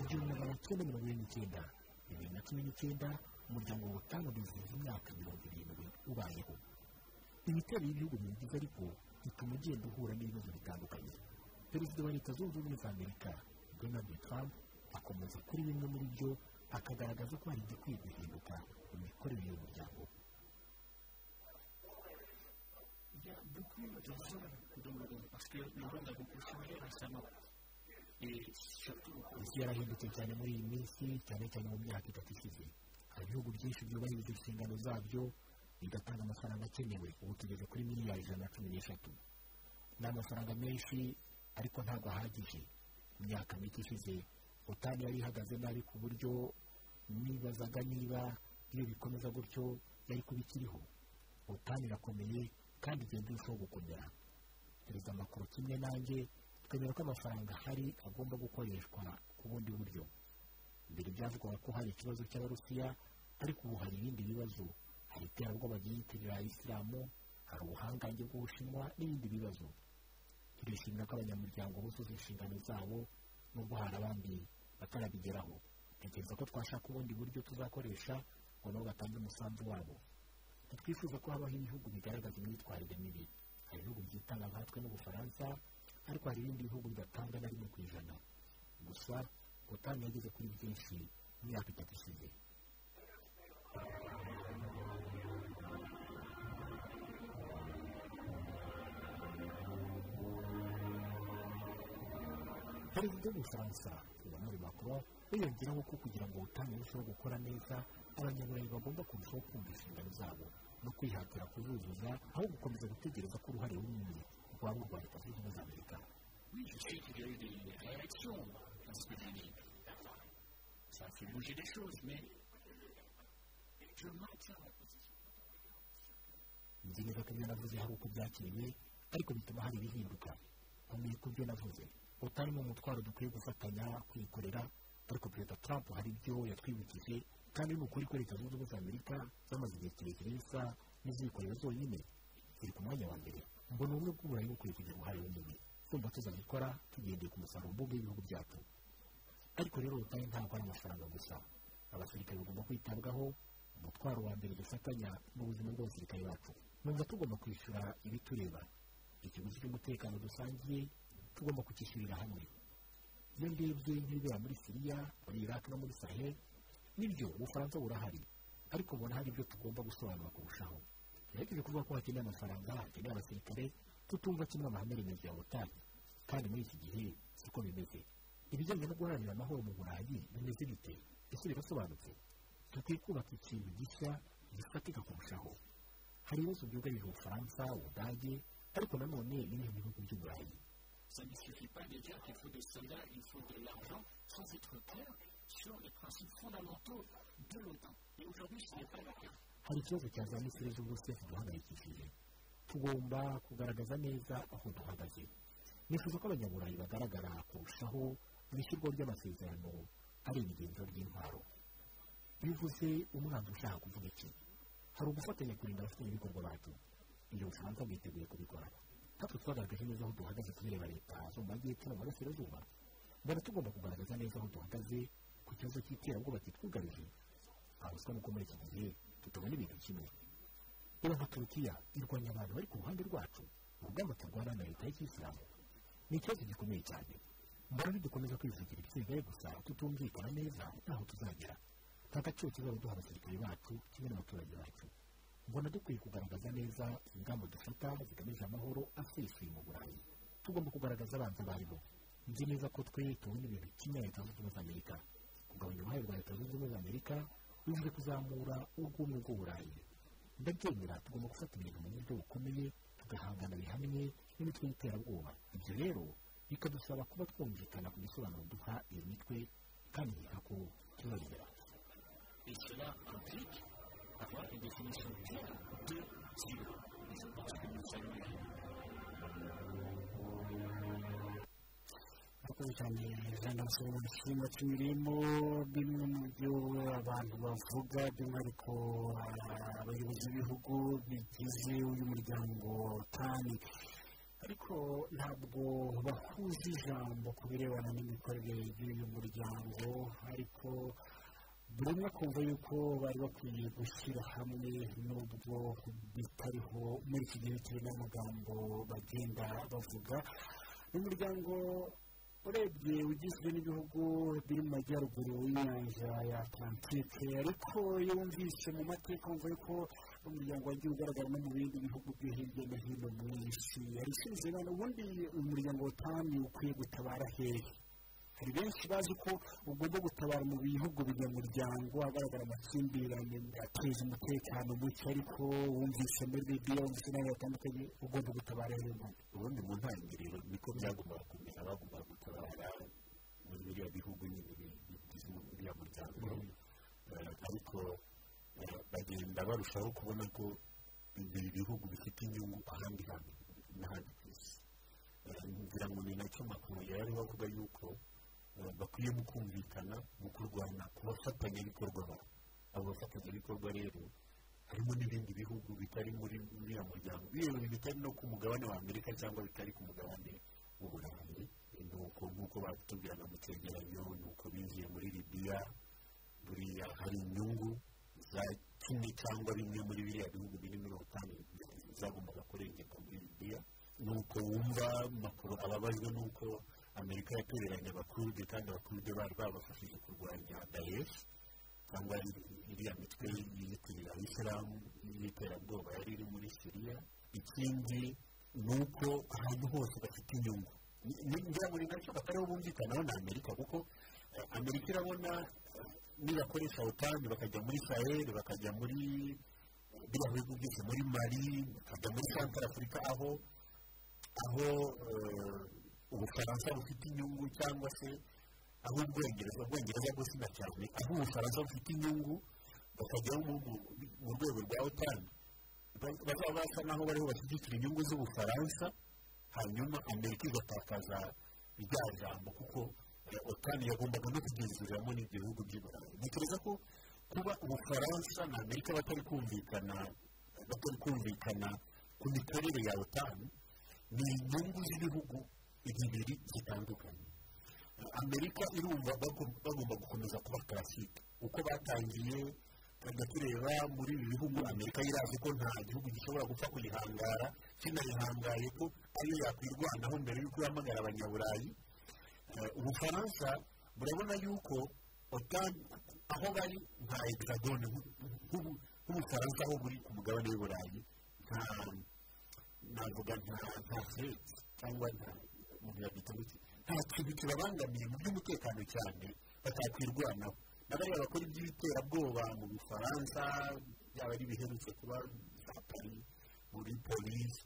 igihumbi magana cyenda mirongo irindwi n'icyenda bibiri na cumi n'icyenda umuryango w'ubutanu wizihiza imyaka mirongo irindwi ubayeho ibitero y'ibihugu biwugize ariko bituma ugenda uhura n'ibibazo bitandukanye perezida wa leta zunze ubumwe za amerika donald trump akomeza kuri bimwe muri byo akagaragaza ko hari igikwiye guhinduka mu mikorere y'umuryango isi yarahindutse cyane muri iyi minsi cyane cyane mu myaka itatu ishize hari ibihugu byinshi byubahiriza inshingano zabyo bigatanga amafaranga akenewe ubu tugeze kuri miliyari ijana na cumi n'eshatu ni amafaranga menshi ariko ntabwo ahagije imyaka mike ishize utani yari ihagaze nabi ku buryo nibazaga niba iyo bikomeza gutyo yari kuba ikiriho utani irakomeye kandi igenda irushaho gukomera perezida makuru kimwe nanjye twemera ko amafaranga ahari agomba gukoreshwa ku bundi buryo mbere byavugwaga ko hari ikibazo cy'abarusiya ariko ubu hari ibindi bibazo hari iterabwoba ryiyitirira isilamu hari ubuhangange bw'ubushinwa n'ibindi bibazo turishimira ko abanyamuryango buzuza inshingano zabo nubwo hari abandi batarabigeraho tekereza ko twashaka ubundi buryo tuzakoresha ngo nabo batange umusanzu wabo ntitwifuza ko habaho ibihugu bigaragaza imyitwarire mibi hari ibihugu byitanga nkatwe n'ubufaransa ariko hari ibindi bihugu bidatanga na rimwe ku ijana gusa utanga yageze kuri byinshi mu myaka itatu ishize perezida w'ubufaransa emmanuel macron wiyongeraho ko kugira ngo ubutane burusheho gukora neza abanyaburayi bagomba kurushaho kumva inshingano zabo no kwihatira kuzuzuza aho gukomeza gutegereza ko uruhare runini rwaba urwa leta zunze ubumwe za amerika nzi neza ko ibyo navuze hari uko byakiriwe ariko bituma hari ibihinduka nkomeye ku byo navuze utarimo umutwaro dukwiye gufatanya kwikorera ariko perezida trump hari ibyo yatwibukije kandi ni ukuri ko leta zunze ubumwe za amerika zamaze igihe kirekire zisa n'izikorera zonyine ziri ku mwanya wa mbere mbona ubumwe bw'uburayi bukwiye kugira uruhare runini kumva tuzabikora tugendeye ku musaruro mbumbe w'ibihugu byacu ariko rero ubutayu ntabwo ari amafaranga gusa abasirikare bagomba kwitabwaho umutwaro wa mbere dufatanya mu buzima bw'abasirikare bacu numva tugomba kwishyura ibitureba ikiguzi cy'umutekano dusangiye tugomba kukishyurira hamwe iyo ndebye nk'ibibera muri siriya muri iraq no muri sahel nibyo ubufaransa burahari ariko ubona hari ibyo tugomba gusobanura kurushaho tugerageze kuvuga ko hakeneye amafaranga hakeneye abasirikare tutumva kimwe amahame remezo ya otani kandi muri iki gihe siko bimeze ibijyanye no guharanira amahoro mu burayi bimeze bite ese birasobanutse dukwiye kubaka ikintu gishya gifatika kurushaho hari ibibazo byugarije ubufaransa ubudage ariko nanone bimwe mu bihugu by'uburayi Ça ne suffit pas de dire qu'il faut des soldats, il faut de l'argent, sans être clair sur les principes fondamentaux de l'OTAN. Et aujourd'hui, ce n'est pas le cas. hari ikibazo cyazana ikibazo bose kiduhangayikishije tugomba kugaragaza neza aho duhagaze nifuza ko abanyaburayi bagaragara kurushaho mu ishyirwa ry'amasezerano ari ibigenzo ry'intwaro bivuze umwanzi ushaka kuvuga iki hari ugufatanya kurinda abafatanyabikorwa bacu ibyo bufaransa bwiteguye kubikora natwe twagaragaje neza aho duhagaze kubera leta zo mu majyepfo no mu burasirazuba mbona tugomba kugaragaza neza aho duhagaze ku kibazo cy'iterabwoba kitwugarije ntabwo nuko muri iki gihe tutabona ibintu kimwe reba nka turukiya irwanya abantu bari ku ruhande rwacu urugamba turwana na leta y'ikisilamu ni ikibazo gikomeye cyane mbona nidukomeza kwivugira ibisigaye gusa tutumvikana neza ntaho tuzagera nta gaciro kizaba duha abasirikare bacu kimwe n'abaturage bacu mbona dukwiye kugaragaza neza ingamba dufata zigamije amahoro asesuye mu burayi tugomba kugaragaza abanza abaribo nzi neza ko twe tubona ibintu kimwe na leta zunze ubumwe za amerika kugabanya uruhare rwa leta zunze ubumwe za amerika bivuze kuzamura ubwumwe bw'uburayi ndabyemera tugomba gufata ibintu mu buryo bukomeye tugahangana bihamye n'imitwe y'iterabwoba ibyo rero bikadusaba kuba twumvikana ku gisobanuro duha iyo mitwe kandi nkeka ko tuzabigeraho Et cela implique avoir une définition claire de l'OTAN. Et je pense que nous allons y arriver. murakoze cyane jean gasoro ishimwe tunyuriyemo bimwe mu byo abantu bavuga by'umwihariko ah, abayobozi b'ibihugu bigize uyu muryango tani ariko ntabwo bahuza ijambo ku birebana n'imikorere y'uyu muryango ariko buri umwe akumva yuko bari bakwiye gushyira hamwe n'ubwo bitariho muri iki gihe kirimo amagambo bagenda bavuga ni umuryango urebye ugizwe n'ibihugu biri mu majyaruguru y'inyanja ya atlantike ariko iyo wumvise mu mateka wumva yuko umuryango wagiye ugaragara no mu bindi bihugu byo hirya no hino mu isi yari ishinze none ubundi umuryango w'utanu ukwiye gutabara hehe hari benshi bazi ko ugomba gutabara mu bihugu binyamuryango agaragara amakimbirane ateza umutekano muke ariko wumvise muri bibiya wumvise n'ahantu hatandukanye ugomba gutabara hehe ubundi ubundi mu ntangiriro niko byagombaga kumera bagombaga gutabara muri biriya bihugu nyine bi- bigize uriya muryango Eh, ariko eh, bagenda barushaho kubona ko ibi bihugu bifite inyungu ahandi hantu n'ahandi ku isi Eh, ngira ngo ni nacyo makuru yari avuga yuko eh, bakwiye mu kumvikana mu kurwana ku bafatanyabikorwa babo abo bafatanyabikorwa rero harimo n'ibindi bihugu bitari muri uriya muryango yewe bitari no ku mugabane wa amerika cyangwa bitari ku mugabane w'uburayi nuko nk'uko batubwiraga mu cyegeranyo nuko binjiye muri libiya buriya hari inyungu za kimwe cyangwa bimwe muri biriya bihugu biri muri otani zagombaga kurengeka muri libiya nuko wumva makuru ababajwe nuko amerika yatereranye abakurude kandi abakurude bari babafashije kurwanya daesh cyangwa iriya mitwe yiyitirira abisilamu y'iterabwoba yari iri muri siriya ikindi ni uko ahantu hose bafite inyungu Ni- ni- ngira ngo ni nacyo batariho bumvikanaho na amerika kuko eh, amerika irabona eh, nibakoresha otani bakajya muri sahel bakajya muri biriya bihugu byose muri mari bakajya muri santara afurika aho aho eh, ubufaransa bufite inyungu cyangwa se aho ubwongereza ubwongereza bwose na cyane aho ubufaransa bufite inyungu bakajyaho mu- mu- mu rwego rwa otani Ba- bazaba basa n'aho bariho bashyigikira inyungu z'ubufaransa hanyuma amerika igatakaza rya jambo kuko eh, otani yagombaga no kugenzuriramo n'ibyo bihugu by'iburayi ntekereza ko kuba ubufaransa na amerika batari kumvikana batari kumvikana ku mikorere ya otani ni inyungu z'ibihugu bibiri zitandukanye amerika irumva bagom- bagomba gukomeza kuba karasike uko batangiye tukajya tureba muri ibi bihugu amerika yirazi ko nta gihugu gishobora gupfa kuyihangara kinayihangaye ko ariyo yakwirwanaho mbere y'uko ihamagara abanyaburayi Eh, ubufaransa murabona yuko otan aho bari nta hexagone nk'u- nk'ubu- nk'ubufaransa aho buri ku mugabane w'iburayi nta navuga nta nta fureti cyangwa nta umuntu yabita iki nta kintu kibabangamiye mu by'umutekano cyane batakwirwanaho na bariya bakora iby'ibiterabwoba mu bufaransa byaba ari ibiherutse kuba za pari muri polisi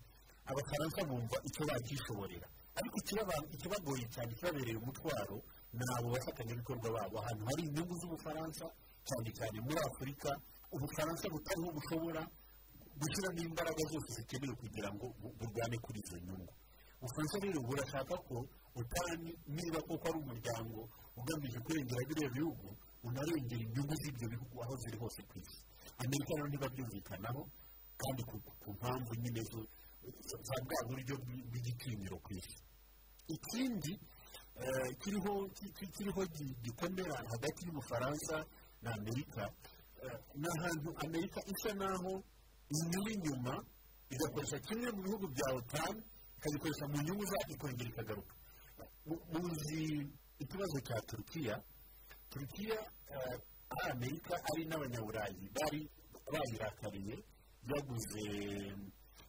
abafaransa bumva icyo bakishoborera ariko ikibaba- ikibagoye cyane kibabereye umutwaro ni abo bafatanyabikorwa babo ahantu hari inyungu z'ubufaransa cyane cyane muri afurika ubufaransa butariho bushobora gushyiramo imbaraga zose zikenewe kugira ngo bu- burwane kuri izo nyungu ubufaransa rero burashaka ko butani niba koko ari umuryango ugamije kurengera biriya bihugu unarengera inyungu z'ibyo bihugu aho ziri hose ku isi amerika rero ntibabyumvikanaho kandi ku ku mpamvu nyine zo- za bwa buryo bw- bw'igitinyiro ku isi ikindi eh, kiriho ki- ki- kiriho gi- gikomera hagati y'ubufaransa na amerika eh, ni ahantu amerika isa naho inyura inyuma igakoresha kimwe mu bihugu bya otani ikagikoresha mu nyungu zayo ikongera ikagaruka Mu- muzi ikibazo cya turukiya turukiya eh, ari amerika ari n'abanyaburayi bari bayirakariye yaguze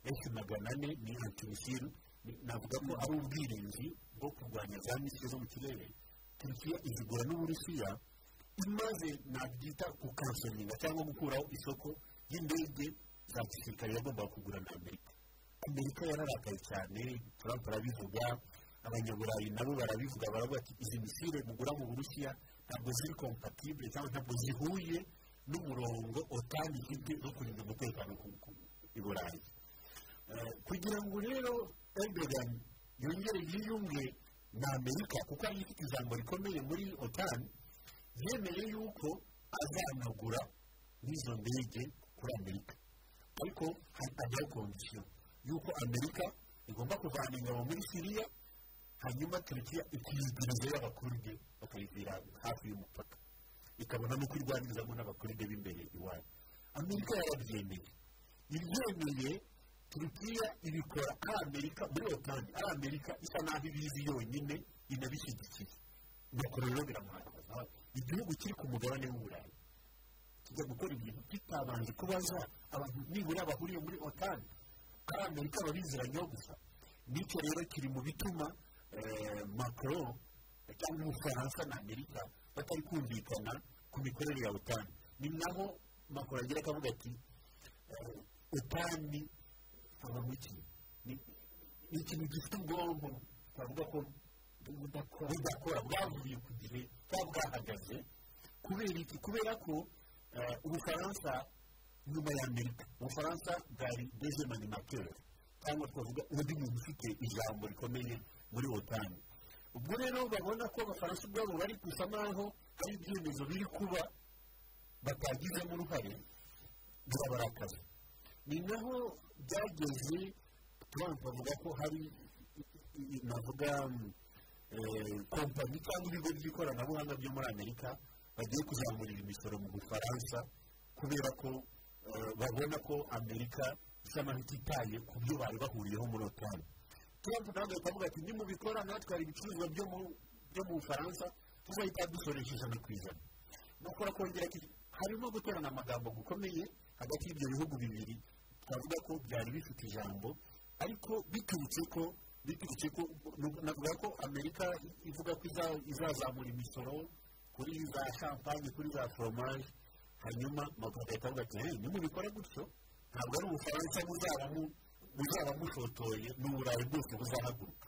efu magana ane ni antimisiru navuga ko ari ubwirinzi bwo kurwanya za misile zo mu kirere turukiya izigura n'uburusiya imaze nabyita gukansoringa cyangwa gukuraho isoko ry'indege za gisirikare yagombaga kugura na amerika amerika yararakaye cyane trump arabivuga abanyaburayi nabo barabivuga baravuga ati izi misile mugura mu burusiya ntabwo ziri kompatibule cyangwa ntabwo zihuye n'umurongo otani ifite wo kurinda umutekano ku- ku- i burayi Eh, kugira ngo rero erdogan yongere yiyunge na amerika kuko ariyo ifite ijambo rikomeye muri otani yemeye yuko azanagura n'izo ndege kuri amerika ariko hatangira kondisiyo y'uko amerika igomba kuvana ingabo muri siriya hanyuma turukiya ikiyiguriza y'abakurde bakayivira hafi y'umupaka ikabona no kwirwanirizamo n'abakurde b'imbere iwabo amerika yarabyemeye ibyemeye turukiya ibikora ari amerika muri otani ari amerika isa naho ibizi yonyine inabishyigikiye nuko rero biramuhagaza igihugu kiri ku mugabane w'uburayi kijya gukora ibintu kitabanje kubaza abantu nibura bahuriye muri otani ari amerika babiziranyeho gusa nicyo rero kiri mu bituma eh, macron cyangwa ubufaransa na amerika batari kumvikana ku mikorere ya otani ni naho macron agira akavuga ati eh, otani haba mu ki ni- ni ikintu gifite ubwonko twavuga ko budakora bwavuye ku gihe cyangwa bwahagaze kubera iki kubera ko eh, ubufaransa nyuma ya amerika ubufaransa bwari dezemanimateri cyangwa twavuga undi muntu ufite ijambo rikomeye muri otani ubwo rero babona ko abafaransa ubwabo bari gusa naho hari ibyemezo biri kuba batagizemo uruhare birabarakaza ni naho byageze trump avuga ko hari i- i- i- navuga mm, eh, kompanyi cyangwa ibigo by'ikoranabuhanga byo muri amerika bagiye kuzamurira imisoro mu bufaransa kubera ko eh, babona ko amerika isa naho ititaye ku byo bari bahuriyeho muri otani trump nawe agahita avuga ati nimubikora natwara ibicuruzwa byo mu- byo mu bufaransa tuzahita dusoresha ijana ku ijana gukora kongera iki harimo guterana amagambo gukomeye hagati y'ibyo bihugu bibiri twavuga ko byari bifite ijambo ariko biturutse ko biturutse ko navuga ko amerika ivuga ko iza- izazamura imisoro kuri za champagne kuri za foromaje hanyuma maguru agahita avuga ati hey nimubikora gutyo ntabwo ari ubufaransa buzaba mu- buzaba mushotoye ni uburayi bwose buzahaguruka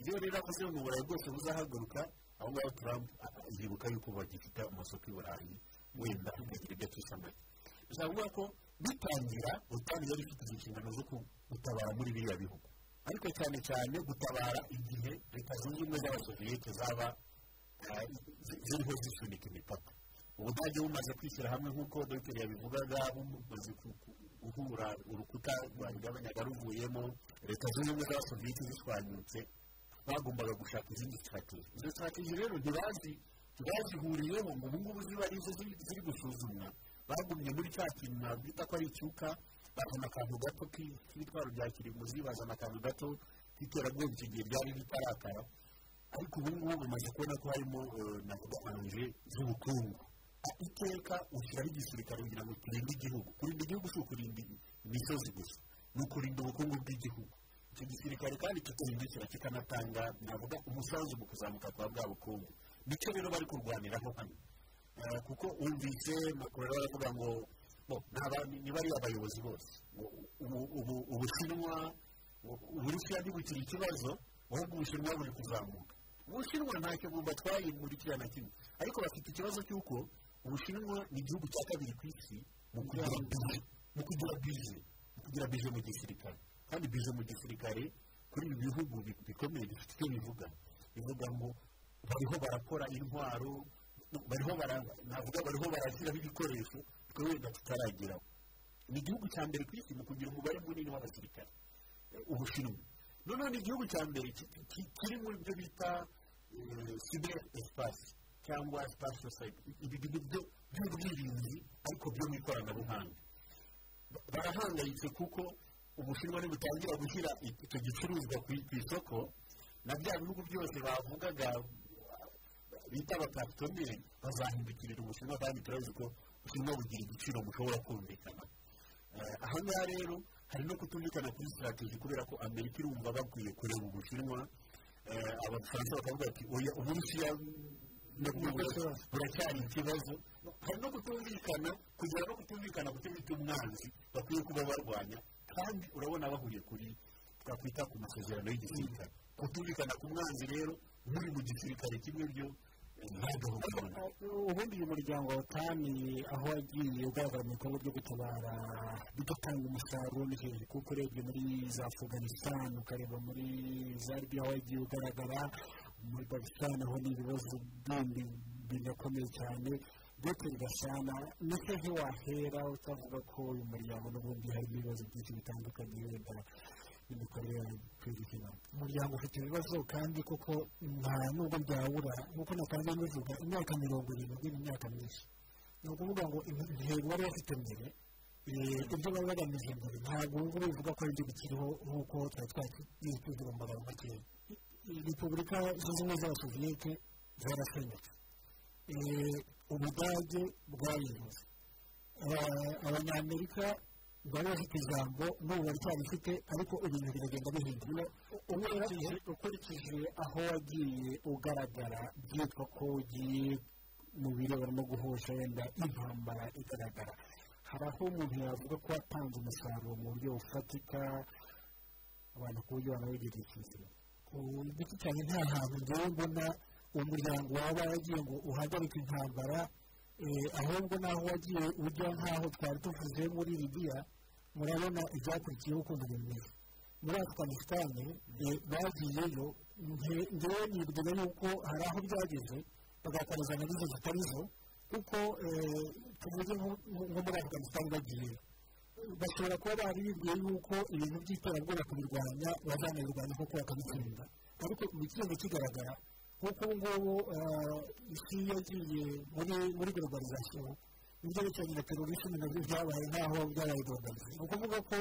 iyo rero avuze ngo uburayi bwose buzahaguruka aho ngaho trump a- yibuka yuko bagifite amasoko i burayi wenda akagira ibyo acisha make bishobora kuvuga ko bitangira utani yari ifite izo nshingano zo ku- gutabara muri biriya bihugu ariko cyane cyane gutabara igihe leta zunze ubumwe z'abasoviyete zaba eh, zi- ziriho zisunika imipaka ubudage bumaze kwishyira hamwe nk'uko dogiteri yabivugaga bumaze ku- ku- guhura urukuta rwabigabanyaga ruvuyemo leta zunze ubumwe z'abasoviyete zishwanyutse bagombaga gushaka izindi sitrategi izo sitrategi rero ntibazi ntibazihuriyeho ngo ubu ngubu ziba arizo ziri ziri gusuzumwa bagumye muri cya kintu nabwita ko ari icyuka bazana akantu gato ki- k'ibitwaro bya kirimbuzi bazana akantu gato k'iterabwoba icyo gihe ryari ritarakara ariko ubu ngubu bamaze kubona ko harimo eh, navuga anje z'ubukungu Ah, iteka ushyiraho igisirikare kugira ngo turinde igihugu kurinda igihugu si ukurinda imisozi gusa ni ukurinda ubukungu bw'igihugu icyo gisirikare kandi kikahindukira kikanatanga navuga umusanzu mu kuzamuka kwa bwa bukungu nicyo rero bari kurwaniraho hano Eh, kuko wumvise makuru aravuga ngo bo ni abami- ni bariya bayobozi bose ngo ubu- ubu- ubushinwa u- uburusiya ntibukiri ikibazo ahubwo ubushinwa buri kuzamuka ubushinwa ntacyo bumva twayimurikira na kimwe ariko bafite ikibazo cy'uko ubushinwa ni igihugu cya kabiri ku isi mu kugira bije mu kugira bije mu kugira bije mu gisirikare kandi bije mu gisirikare kuri ibi bihugu bi- bikomeye bifite icyo bivuga bivuga ngo bariho barakora intwaro bariho bara- navuga bariho barashyiraho ibikoresho twe wenda tutarageraho ni igihugu cya mbere ku isi mu kugira umubare munini w'abasirikare eh, ubushinwa noneho ni igihugu cya mbere ki- ki- kiri mu byo bita cyber espace cyangwa space society ibi bintu byo- by'ubwirinzi ariko byo mu ikoranabuhanga Ba- barahangayitse kuko ubushinwa ntibutangira gushyira i- icyo gicuruzwa ku i- ku isoko na bya bihugu byose bavugaga bita abapapitoneri bazahindukirira ubushinwa kandi turabizi ko ubushinwa bugira igiciro bushobora kumvikana Eh, aha ngaha rero hari no kutumvikana kuri sitarateji kubera ko amerika irumva bakwiye kureba ubushinwa Eh, abafaransa bakavuga ati oya uburusiya buracyari ikibazo hari no kutumvikana kugera no kutumvikana ku cyo bita umwanzi bakwiye kuba barwanya kandi urabona bahuriye kuri twakwita ku masezerano y'igisirikare kutumvikana ku mwanzi rero muri mu gisirikare kimwe byo eh, nta gahunda ubundi uyu muryango wa tani aho wagiye ugaragara mu bikorwa byo gutabara bigatanga umusaruro ni hejuru kuko urebye muri za afganistan ukareba muri za libiya aho wagiye ugaragara muri pakistan aho ni ibibazo bindi binakomeye cyane ndetse bigasana ndetse ntiwahera utavuga ko uyu muryango n'ubundi harimo ibibazo byinshi bitandukanye wenda n'imikorere y'ubuzima umuryango ufite ibibazo kandi koko nta nubwo byawura nk'uko natanze bivuga imyaka mirongo irindwi ni imyaka myinshi ni ukuvuga ngo intego bari bafite mbere eh, ibyo bari bagamije mbere ntabwo ubu ngubu bivuga ko ari byo bikiriho nk'uko twari twagiye tugira mu magambo makeya I- repubulika zunze ubumwe z'abasoviyete zarasenyutse Eh, ubudage bwarivuze Aba- abanyamerika bari bafite ijambo n'ubu baracyarifite ariko ibintu biragenda bihindura ukurikije ukurikije aho wagiye ugaragara byitwa ko ugiye mu birebana no guhosha wenda intambara igaragara hari aho umuntu yavuga ko watanze umusaruro mu buryo bufatika abantu ku buryo banawigirira icyizere ku giti cyane nta hantu ngewe mbona umuryango waba waragiye ngo uhagarike intambara eh, ahubwo naho wagiye ujya nk'aho twari tuvuze muri libiya murabona ibyakurikiyeho ukuntu bimeze muri afuganisitani eh, bagiyeyo nge- ngewe nibwira yuko hari aho byageze bagakorezanya n'izo zitari zo kuko eh, tuvuge nko nko muri afuganisitani bagiyeyo bashobora kuba bari bibwiye yuko ibintu by'iterabwoba kubirwanya bazanabirwanya kuko bakabitsinda ariko imikindo kigaragara nk'uko ubu ngubu eh, isi yagiye muri muri globalization ibyo bicaranye na terorisme nabyo byabaye nk'aho byabaye globalize ni ukuvuga ko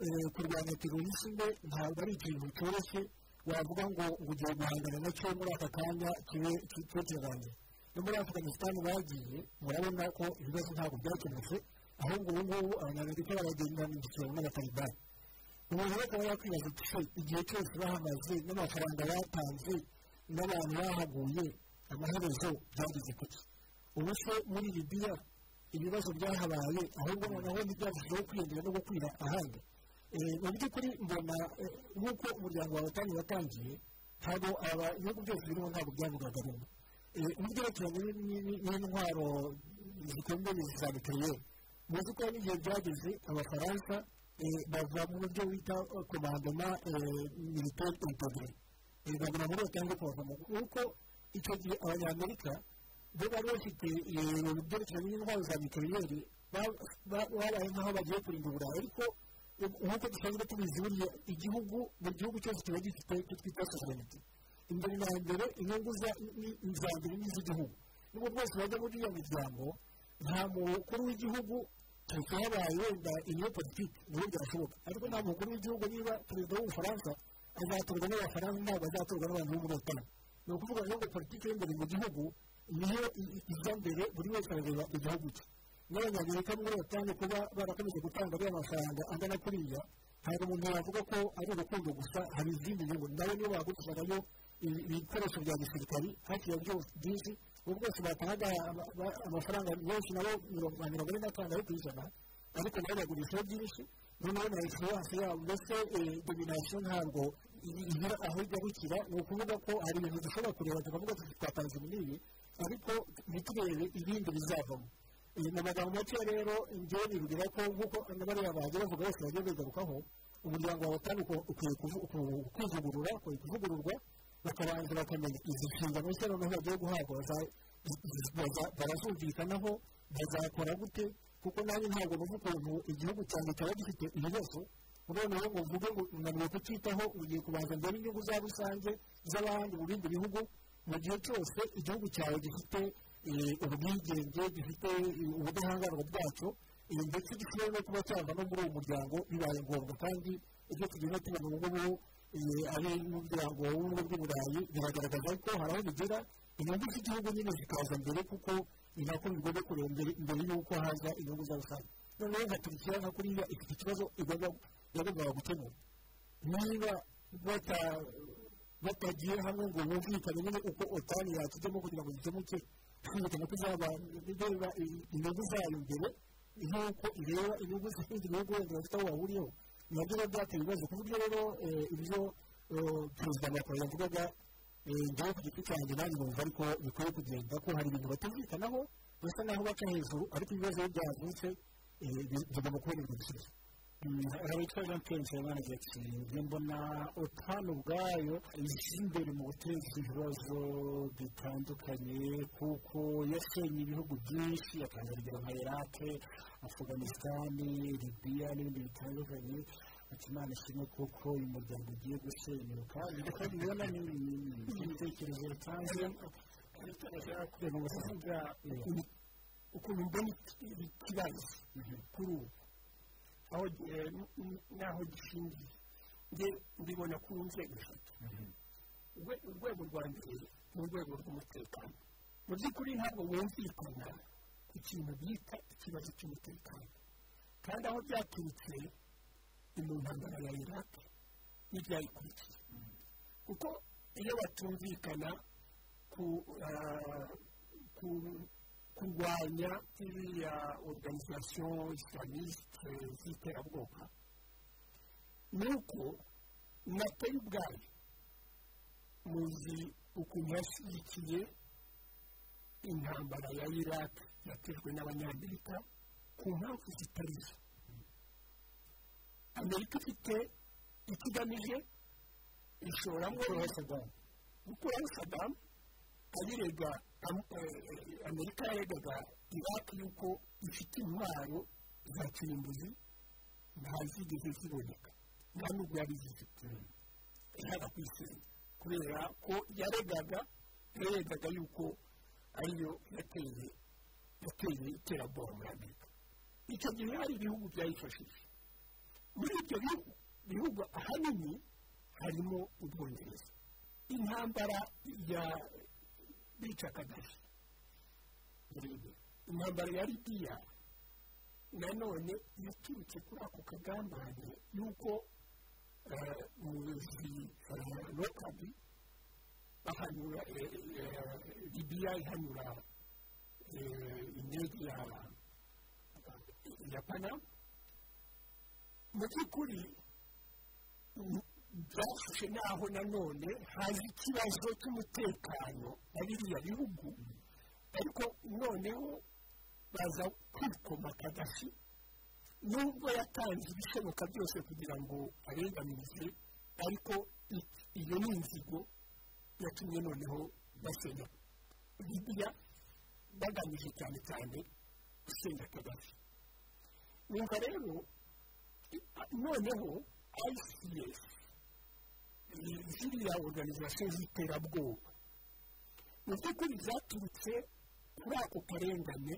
eh, kurwanya terorisme ntabwo ari ikintu cyoroshye wavuga ngo ugiye guhangana nacyo muri aka kanya kibe ki- kibe kirarangire no muri afuganisitani bagiye murabona ko ibibazo ntabwo byakemutse ahubwo ubu ngubu abanyamerika baragenda mu gitabo n'abatalibani umuntu rero akaba yakwibaza ati "Se, igihe cyose bahamaze n'amafaranga batanze n'abantu bahaguye amaherezo byageze kuki ubu se muri libiya ibibazo byahabaye ahubwo noneho ntibyarushijeho kwiyongera no gukwira ahandi Eh, mu by'ukuri mbona eh, nk'uko umuryango wawe utani watangiye ntabwo aba ibihugu byose birimo ntabwo byavugaga rumwe Eh, ugerekeranye ni- ni- ni- n'intwaro zikomeye za betiyeri muzi ko n'igihe byageze abafaransa eh, bava mu byo bita eh, komandoma militeri intogere bagura muri cyangwa kubavamo kuko icyo gihe abanyamerika bo bari bafite eh, ibintu byerekeranye n'intwaro za betiyeri babaye nk'aho bagiye kurinda uburayi ariko eh, nk'uko dusanzwe tubizi buriya igihugu buri gihugu cyose kiba gifite icyo twita sovereignty imbere na mbere inyungu za- ni- ni za mbere ni iz'igihugu nubwo bwose bajya muri iyo miryango nta mukuru w'igihugu keretse habaye wenda iyo politiki niyo byashoboka ariko nta mukuru w'igihugu niba perezida w'ubufaransa azatorwa n'abafaransa ntabwo azatorwa n'abantu bo muri otani ni ukuvuga rero ngo politiki y'imbere mu gihugu niyo i- i- ijya mbere buri wese arareba igihugu cye n'abanyamerika muri otani kuba barakomeje gutanga ariya mafaranga angana kuriya ntabwo umuntu yavuga ko ari urukundo gusa hari izindi nyungu nawe niyo bagurishagayo ibikoresho bya gisirikari hafi ya byose byinshi ubu bwose batanga amafaranga menshi nabo mirongo ine n'atanu ari ku ijana ariko nabo bagurishaho byinshi noneho na egiseranse yabo mbese dominasiyo ntabwo igira aho igarukira ni ukuvuga ko hari ibintu dushobora kureba tukavuga tuti twatanze ibi n'ibi ariko ntiturebe ibindi bizavamo mu magambo make rero njyewe nibwira ko nk'uko n'abariya bagiye bavuga bose bagiye bigarukaho umuryango wawe utari ukwiye kwivugurura ukwiye kuvugururwa bakabanza bakamenya izi nshingano nshya noneho bagiye guhabwa barazumvikanaho bazakora gute kuko nanjye ntabwo numva ukuntu igihugu cyanjye cyaba gifite ibibazo noneho ngo mvuge ngo unaniwe kucyitaho ugiye kubanza mbere inyungu za rusange z'abandi mu bindi bihugu mu gihe cyose igihugu cyawe gifite ubwigenge gifite ubudahangarwa bwacyo ndetse gishobora no kuba cyava no muri uwo muryango bibaye ngombwa kandi ibyo tugenda tubona ubu ngubu ari n'umuryango w'ubumwe bw'uburayi biragaragaza ko hari aho bigera inyungu z'igihugu nyine zikaza mbere kuko ni nako bigomba kureba mbere y'uko haza inyungu za rusange noneho nka turikiya nka kuriya ifite ikibazo yagombaga gukemura niba batagiye hamwe ngo bumvikane nyine uko otani yakijyamo kugira ngo gikemuke kwihutana ko izaba ireba inyungu zayo imbere nk'uko ireba inyungu z'ibindi bihugu wenda bafite aho bahuriyeho nabyo rero byateye ibibazo ku buryo rero ibyo perezida macron yavugaga njyewe ku giti cyanjye nanjye numva ariko bikwiye kugenda ko hari ibintu batumvikanaho basa naho baca hejuru ariko ibibazo iyo byazutse bigomba kubonerwa ibisubizo hari icyo rero mpenzi abana ati mbona otanu ubwayo ije imbere mu guteza ibibazo bitandukanye kuko yasenye ibihugu byinshi atanga urugero nka irake afuganisitani libiya n'ibindi bitandukanye ati imana ishimwe kuko uyu muryango ugiye gusenyuka ndetse mubona n'ibitekerezo bitanze kureba ubuzima bwa ukuntu mbona ikibazo kuri ubu aho n'aho gishingiye nge mbibona ku nzego eshatu urwego rwa mbere ni urwego rw'umutekano mu by'ukuri ntabwo wumvikana ku kintu bita ikibazo cy'umutekano kandi aho byaturutse ni mu ntambara ya iraki n'ibyayikurikiye kuko iyo batumvikana ku kurwanya iriya oruganizasiyo isilamiste z'iterabwoba ni uko natari ubwayo muzi ukuntu yashyigikiye intambara ya iraq yatejwe n'abanyamerika ku mpamvu zitari zo amerika ifite icyo igamije ishoramo sadamu gukuraho sadamu abirega amerika yaregaga iraq yuko ifite intwaro za kirimbuzi ntazigeze ziboneka nta n'ubwo yari zifite ishaka kwisenya kubera ko yaregaga yaregaga yuko ariyo yateye yateye iterabwoba muri amerika icyo gihe hari ibihugu byayifashije muri ibyo bihugu ahanini harimo ubwongereza intambara ya bica kagari intambara ya libiya nanone yaturutse kuri ako kagambane y'uko umuyobozi lokabi bahanura libiya ihanura indege ya panama mu by'ukuri byashushe naho nanone haza ikibazo cy'umutekano na biriya bihugu ariko noneho baza kwikoma kagasi nubwo yatanze ibishoboka byose kugira ngo arenganize ariko iyo ni inzigo yatumye noneho basenya bibiliya bagamije cyane cyane gusenya kagasi numva rero noneho icf ziriya oruganizasiyo z'iterabwoba mu by'ukuri zaturutse kuri ako karengane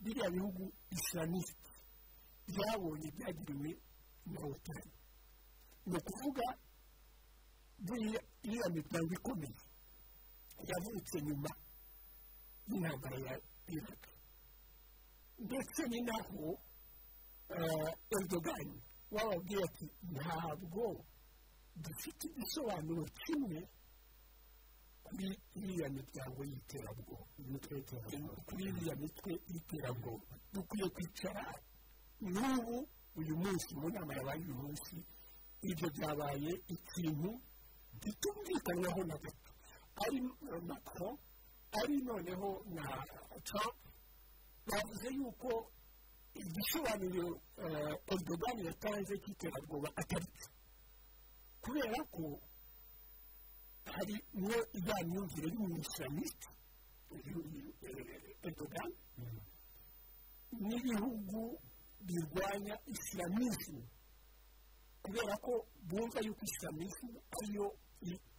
biriya bihugu isilamiste byabonye byagiriwe na otani ni ukuvuga iriya miryango ikomeye yavutse nyuma y'intambara ya iraq ndetse ni naho erudogani wababwiye ati ntabwo dufite igisobanuro kimwe kuri iriya miryango y'iterabwoba imitwe y'iterabwoba kuri iriya mitwe y'iterabwoba dukwiye kwicara n'ubu uyu munsi mu nama yabaye uyu munsi ibyo byabaye ikintu bitumvikanyweho na gato ari macron ari noneho na trump bavuze yuko igisobanuro erdogan yatanze cy'iterabwoba atari cyo kubera ko hari no ya myumvire y'umwislamiste erdogan n'ibihugu birwanya isilamu kubera ko bumva yuko isilamu ariyo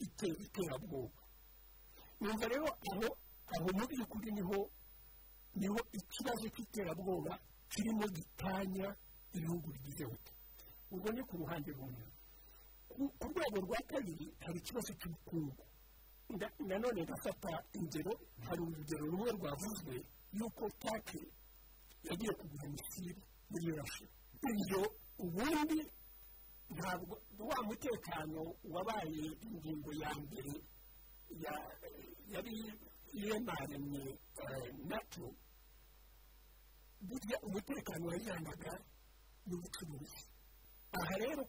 itera iterabwoba numva rero aho aho mu by'ukuri niho niho ikibazo cy'iterabwoba kirimo gitanya ibihugu bigize buto ubwo ni ku ruhande rumwe ku rwego rwa kabiri hari ikibazo cy'ubukungu nanone gafata ingero hari urugero rumwe rwavuzwe yuko take yagiye kugura imisiri muri rashi ibyo ubundi ntabwo wa mutekano wabaye ingingo ya mbere yari iremaremye nato burya umutekano wajyanaga n'ubucuruzi aha rero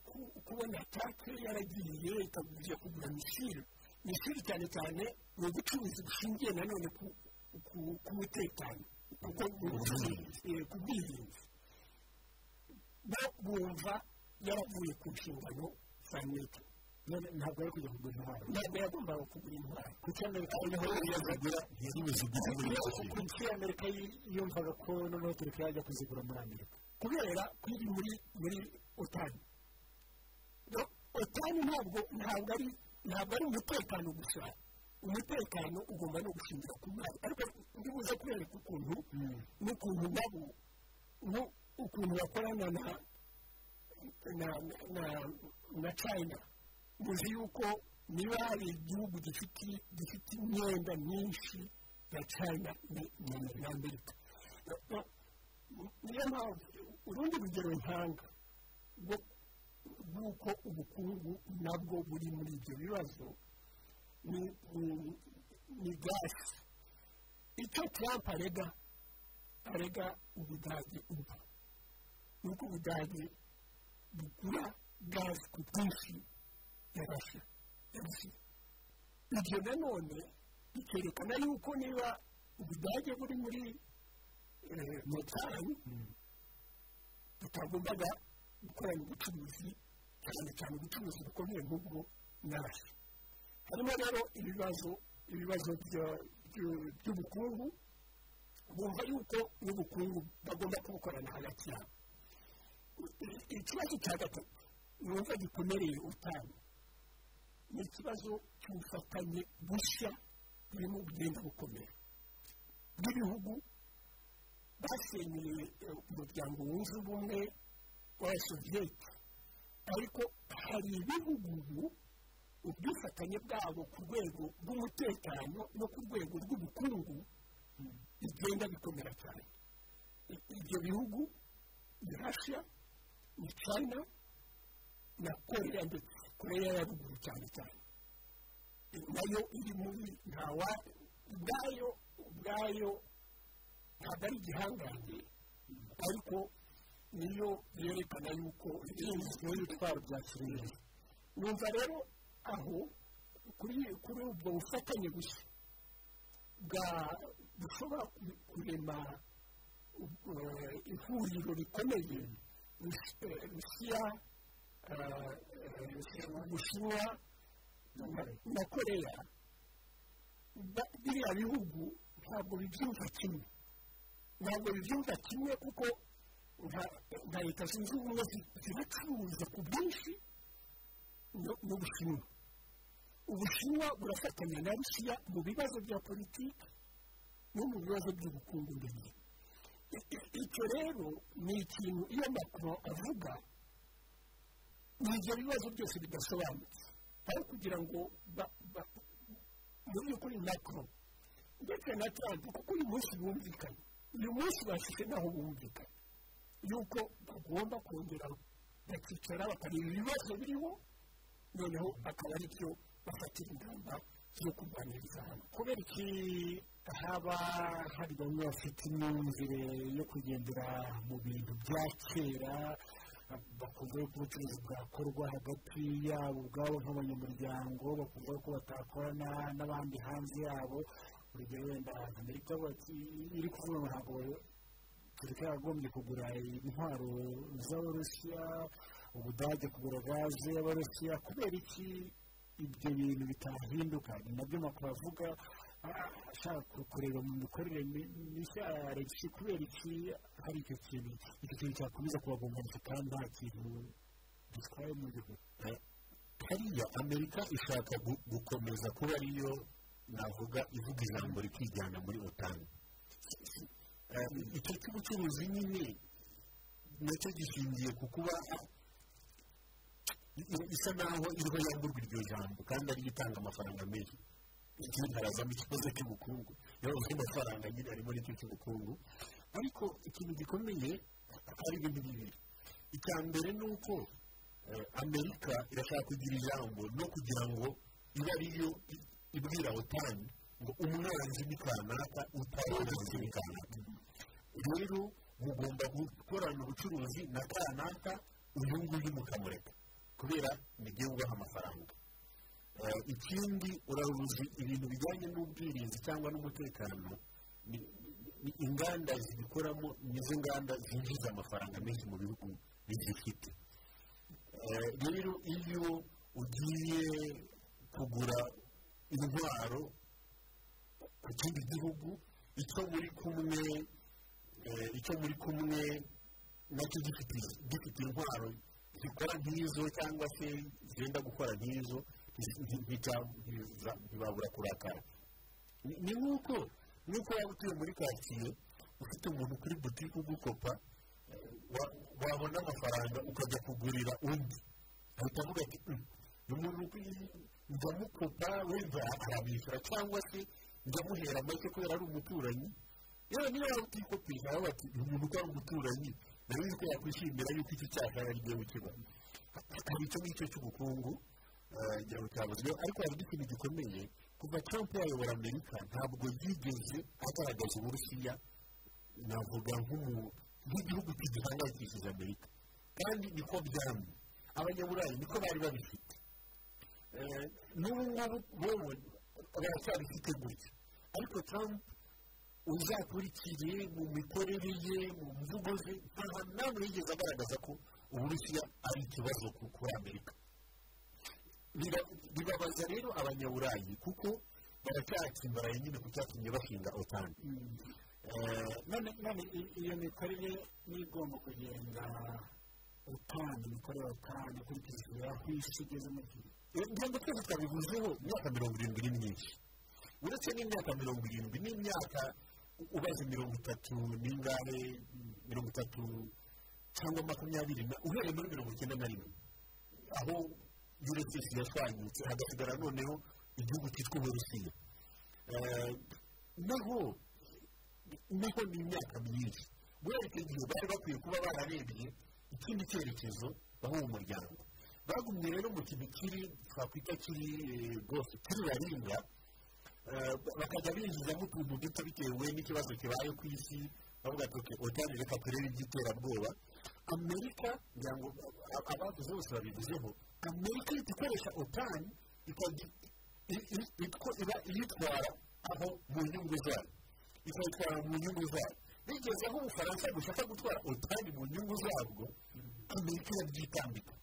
kubona take yaragiye ikajya kugura mishiri mishiri cyane cyane ni ubucuruzi bushingiye nanone ku mutekano kuko ku bwirinzi bo bumva yaravuye ku nshingano za miti ntabwo yari kujya kugura intwaro ntabwo yagombaga kugura intwaro kuko amerika niho yari yazigura yari buzigura kuko amerika yumvaga ko noneho tureka yajya kuzigura muri amerika kubera ko iri muri muri otani otani ntabwo ntabwo ari ntabwo ari umutekano gusa umutekano ugomba no gushingira ku mwari ariko ndibuze kubereka ukuntu n'ukuntu nabo ukuntu bakorana na na na na china muzi yuko niba hari igihugu gifite imyenda myinshi ya china ni amerika niyo mpamvu urundi rugero ntanga rw'uko ubukungu nabwo buri muri ibyo bibazo ni gasi icyo trump arega arega ubudage ubu ni uko ubudage bugura gazi ku bwinshi ya rasha ibyo nanone bikerekana yuko niba ubudage buri muri motari tutagombaga gukorana ubucuruzi cyane cyane ubucuruzi bukomeye nk'ubwo nabi harimo rero ibibazo ibibazo by'ubukungu bumva yuko n'ubukungu bagomba kubukorana hagati yabo ikibazo cya gatatu numva gikomereye utanu ni ikibazo cy'ubufatanye bushya burimo bugenda bukomera bw'ibihugu basenyeye umuryango wunze ubumwe w'abasoviyeti ariko hari ibihugu ubu ubwifatanye bwabo ku rwego rw'umutekano no ku rwego rw'ubukungu bigenda bikomera cyane ibyo bihugu ni rasha ni china na korea ndetse korea ya ruguru cyane cyane nayo iri muri ntawa ubwayo ubwayo ntabwo ari igihangange ariko niyo yerekana yuko inzu y'ibitwaro bya kirere numva rero aho kuri ubwo bufatanye bushya bushobora kurema ihuriro rikomeye rusiya ubushinwa na korea biriya bihugu ntabwo bibyumva kimwe ntabwo bibyumva kimwe kuko nka leta zunze ubumwe ziracuruza ku bwinshi n'ubushinwa ubushinwa burafatanya na rusiya mu bibazo bya politiki no mu bibazo by'ubukungu ndetse icyo rero ni ikintu iyo makuru avuga ni ibyo bibazo byose bidasobanutse aho kugira ngo mu by'ukuri makuru ndetse na trump kuko uyu munsi bumvikanye uyu munsi bashyize naho bumvikana yuko bagomba kongera bakicara bakareba ibibazo biriho noneho akaba ari byo bafatira ingamba yo kurwaniriza hamwe kubera iki haba hari bamwe bafite imyumvire yo kugendera mu bintu bya kera bakumva yuko ubucuruzi bwakorwa hagati yabo ubwabo nk'abanyamuryango bakumva ko batakorana n'abandi hanze yabo urugero wenda amerika bati iri kuvuga ngo ntabwo tureka yagombye kugura intwaro z'abarusiya ubudage kugura gaze y'abarusiya kubera iki ibyo bintu bitahinduka ni nabyo makuru avuga ah, ashaka kureba mu mikorere mi- mishya ya regisi kubera iki hari icyo kintu icyo kintu cyakomeza kubagonganisha kandi nta kintu gitwaye mu gihugu hariya amerika ishaka gu- gukomeza kuba ariyo navuga ivuga ijambo rikijyana muri otani Eh, icyo cy'ubucuruzi nyine nacyo gishingiye ku kuba i- isa naho iriho yamburwa iryo jambo kandi ariyo itanga amafaranga menshi ikindi harazamo ikibazo cy'ubukungu niyo bavuze amafaranga nyine harimo n'icyo cy'ubukungu ariko ikintu gikomeye ari ibintu bibiri icya mbere ni uko eh, amerika irashaka kugira ijambo no kugira ngo ibe ariyo i- ibwira otani ngo umwanzi ni kanaka utarananzi ni kanaka rero mugomba gukorana ubucuruzi na kanaka uyu nguyu mukamureka kubera mujye wubaha amafaranga Eh, ikindi uraruzi ibintu bijyanye n'ubwirinzi cyangwa n'umutekano ni- ni- inganda zibikoramo nizo nganda zinjiza amafaranga menshi mu bihugu bizifite Eh, rero iyo ugiye kugura intwaro ku kindi gihugu icyo muri kumwe eh, icyo muri kumwe nacyo gifite gifite intwaro zikora nk'izo cyangwa se zenda gukora nk'izo nti- nti- ntiza- ntiza- ntibabura kurakara Ni- ni nk'uko nk'uko waba utuye muri karitsiye ufite umuntu kuri butike ugukopa eh, wa- wabona amafaranga ukajya kugurira undi ahita avuga ati "Mm, umuntu ndamukopa wenda arabishyura cyangwa se ndamuhera make kubera ari umuturanyi yewe niyo waba utikopisha nawe bati uyu muntu uko ari umuturanyi nawe uzi ko yakwishimira yuko icyo cyaha ari ryo wikiba hari icyo ngicyo cy'ubukungu eh, ngira ngo cyavuzwe ariko hari n'ikintu gikomeye kuva trump yayobora amerika ntabwo yigeze agaragaza uburusiya navuga nk'umu- nk'igihugu kidahangayikishije amerika kandi niko byamye abanyaburayi niko bari babifite Eh, n'ubu ngubu bobo baracyabifite gutya ariko trump uzakurikiye mu mikorere ye mu mvugo ze nta hantu namwe yigeze agaragaza ko uburusiya ari ikibazo ku- kuri amerika Bira- bibabaza rero abanyaburayi kuko baracyatsimbaraye nyine ku cyatumye bashinga otani Eh, none none i- iyo mikorere niyo igomba kugenda utanga imikorere utanga ukurikije aho isi igeze mu gihe ntabwo twese twabivuzeho imyaka mirongo irindwi ni myinshi uretse n'imyaka mirongo irindwi n'imyaka ubaze mirongo itatu n'ingare mirongo itatu cyangwa makumyabiri na uhereye muri mirongo icyenda na rimwe aho yuresisi yashwanyutse hagasigara noneho igihugu cyitwa uburusiya Eh, naho naho ni imyaka myinshi guhera icyo gihe bari bakwiye kuba bararebye ikindi cyerekezo baho mu muryango bagumye rero mu kintu kiri twakwita kiri eh, rwose kiri raringa Eh, bakajya binjizamo utuntu duto bitewe n'ikibazo kibaye ku isi bavuga ati oke otani reka turebe iby'iterabwoba amerika ngira ngo ab- abavuze bose babivuzeho amerika ihita ikoresha otani ikajya- i- i- itwa- iba- iyitwara aho mu nyungu zayo ikayitwara mu nyungu zayo bigeze aho ubufaransa bushaka gutwara otani mu nyungu zabwo amerika irabyitambika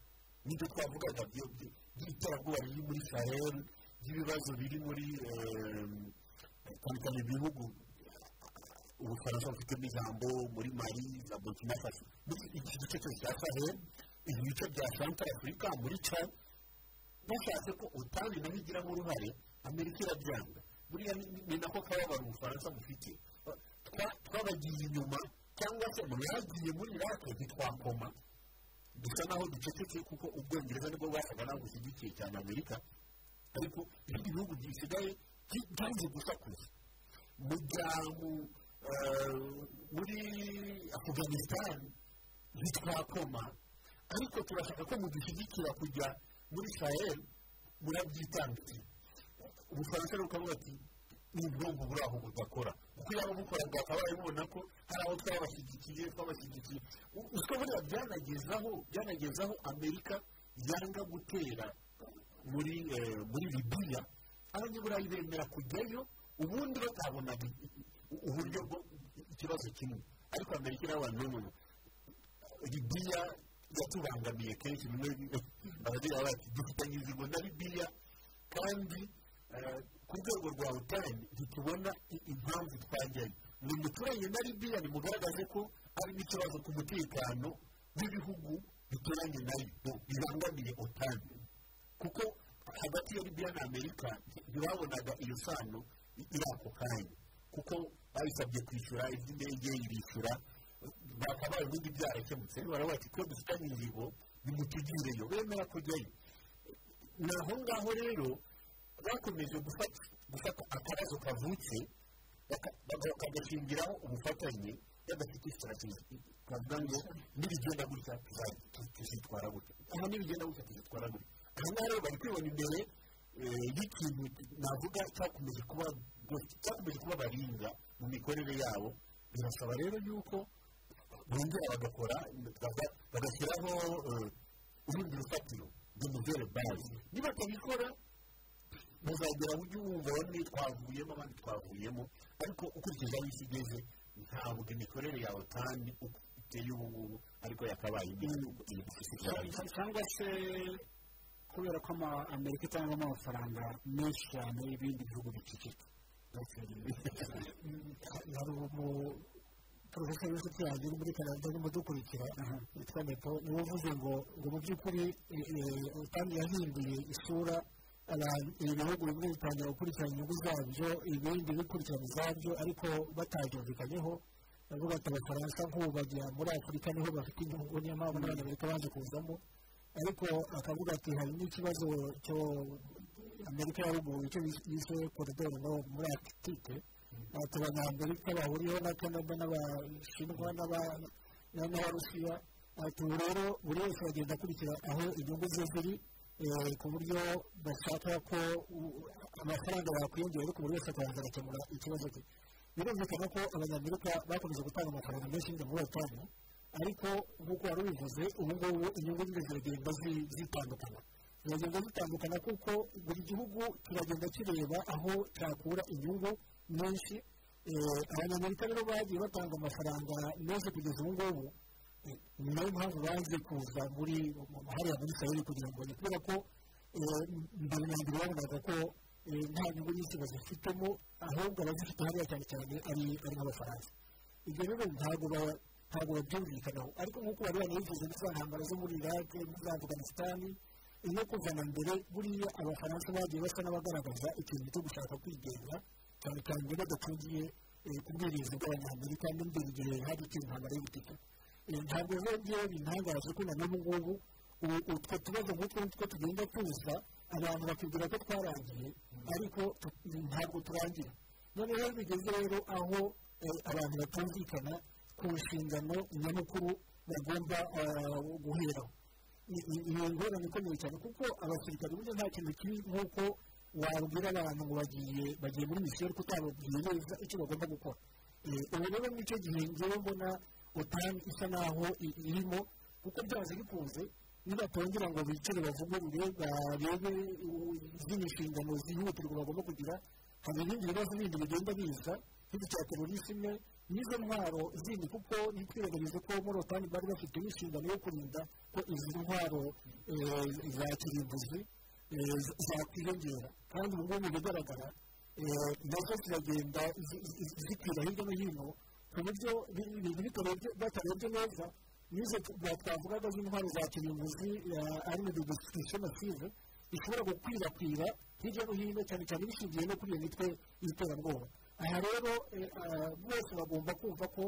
nibyo twavugaga byo- byo- by'iterabwoba riri muri sahel by'ibibazo biri muri em, cyane cyane ibihugu ubufaransa bufitemo ijambo muri mari na burkina faso muri iki gice cyose cya sahel ibi bice bya central afurika muri cad bashatse ko otani nayo igiramo uruhare amerika irabyanga buriya ni- ni- ni nako kababaro ubufaransa bufite Twa- twabagiye inyuma cyangwa se mwagiye muri irake ntitwakoma dusa naho ducecetse kuko ubwongereza nibwo bwasaga naho bushyigikiye cyane amerika ariko ibindi bihugu bisigaye byi- byanze gusakuza mujya mu- eh, muri afganisitani ntitwakoma ariko turashaka ko mudushyigikira kujya muri sahel murabyitambikira ubufaransa ni ukuvuga ati n'ubwonko buri aho budakora kuko yaba bukoraga akaba yarabibona ko hari abo twabashyigikiye twabashyigikiye U- uswa buriya byanagezaho byanagezaho amerika yanga gutera muri eh, muri libiya abanyaburayi bemera kujyayo ubundi batabonaga i- i- u- uburyo bwo ikibazo kimwe ariko amerika iriho abantu benshi libiya yatubangamiye kenshi bimwe baragira bati dufitanye inzigo na libiya kandi eh, ku rwego rwa otan ntitubona i- impamvu twajyayo ni umuturage na libiya nimugaragaze ko harimo ikibazo ku mutekano w'ibihugu bituranye nayo bibangamiye otan kuko hagati ya libiya na amerika ntibabonaga iyo sano i- iri ako kanya kuko bayisabye kwishyura iby'indege ibishyura bakabaye ubundi byarakemutse baravuga bati twe dufitanye ingingo nimutugireyo bemera kujyayo ni aho ngaho rero bakomeje gufata gufata akabazo kavutse baka- baga- bakagashingiraho ubufatanye badafite strategy twavuga ngo nibigenda gutya tuza- tu- tuzitwara gutya aha nibigenda gutya tuzitwara gutya aha ngaha rero bari kwibona imbere eh, y'ikintu navuga cyakomeje kuba cyakomeje kuba baringa mu mikorere yabo birasaba rero yuko bongera bagakora baga- bagashyiraho eh, urundi rufatiro rw'umuvere bazi nibatabikora muzagera aho ujya wumva bamwe twavuyemo abandi twavuyemo ariko ukurikije aho isi igeze ntabwo imikorere yawe kandi uko iteye ubu ngubu ariko yakabaye iri gufite icyaro cyangwa se kubera ko ama- amerika itangamo amafaranga menshi cyane y'ibindi bihugu bicecetse hari umu porofeseri w'inshuti yanjye uri muri canada urimo dukurikira witwa nepo niwe uvuze ngo ngo mu by'ukuri eh, eh, kandi yahinduye isura abantu- ibihugu bimwe bitangira gukurikirana inyungu zabyo ibindi bikurikirana izabyo ariko batabyumvikanyeho bavuga ati abafaransa nk'ubu bajya muri afurika niho bafite inyungu niyo mpamvu n'abanyamerika baje kuzamo ariko akavuga ati hari n'ikibazo cyo amerika ya ruguru icyo bis- bise koridoro no muri akitike ati abanyamerika bahuriyeho na canada n'abashinwa n'aba- na- n'abarusiya ati ubu rero buri wese agenda akurikira aho inyungu ze ziri eh, ku buryo bashaka ko u- amafaranga yakwiyongera ariko buri wese akabanza agakemura ikibazo cye birumvikana ko abanyamerika bakomeje gutanga amafaranga menshi y'ingabo muri batanu ariko nk'uko wari ubivuze ubu ngubu inyungu nyine ziragenda zi- zitandukana ziragenda zitandukana kuko buri gihugu kiragenda kireba aho cyakura inyungu nyinshi Eh, abanyamerika rero bagiye batanga amafaranga meza kugeza ubu ngubu Eh, ni nayo mpamvu baje kuza muri mu- hariya muri sayiri kugira ngo ni kubera ko eh, mbere na mbere babonaga ko eh, nta nyungu nyinshi bazifitemo ahubwo abazifite hariya cyane cyane ari ari nk'abafaransa ibyo rero ntabwo ba- ntabwo babyumvikanaho ariko nk'uko bari banabivuze muri za ntambara zo muri irake muri za afuganisitani iyo kuzana mbere buriya abafaransa bagiye basa n'abagaragaza ikintu cyo gushaka kwigenga cyane cyane ngo badafungiye eh, ku bwirinzi bw'abanyamerika n'imbere igihe hari ikintu ntambara y'ubutita Eh, ntabwo rero ngewe bintangaje ko na n'ubu ngubu ubu utwo tubazo nk'utwo nitwo tugenda tuza abantu bakibwira ko twarangiye ariko tu- ntabwo turangira noneho iyo bigeze rero aho eh, abantu batumvikana ku nshingano nyamukuru bagomba ah, guheraho ni- ni- ni ingorane ikomeye cyane kuko abasirikare burya nta kintu kibi nk'uko wabwira abantu ngo bagiye bagiye muri misiyo ariko utababwiye neza icyo bagomba gukora Eh, ubu rero nicyo gihe ngewe mbona otani isa naho i- irimo kuko byanze bikunze nibatongera ngo bicare bavugurure barebe u- izindi nshingano zihutirwa bagomba kugira hari ibindi bibazo bindi bigenda biza nk'iki cya terorisime n'izo ntwaro zindi kuko ntitwibagize ko muri otani bari bafite n'inshingano yo kurinda ko izi ntwaro eh, za kirimbuzi eh, z- zakwiyongera kandi ubu ngubu bigaragara eh, nazo ziragenda zi- zi- zikwira hirya no hino ku buryo bi- ibintu bitarebye batarebye neza n'izo tu- ba- twavugaga z'intwaro za kirimbuzi eh, ari mu degisitisiyo masive bishobora gukwirakwira hirya no hino cyane cyane bishingiye no kuri iyo mitwe y'iterabwoba aha rero eh, ah, bose bagomba kumva ko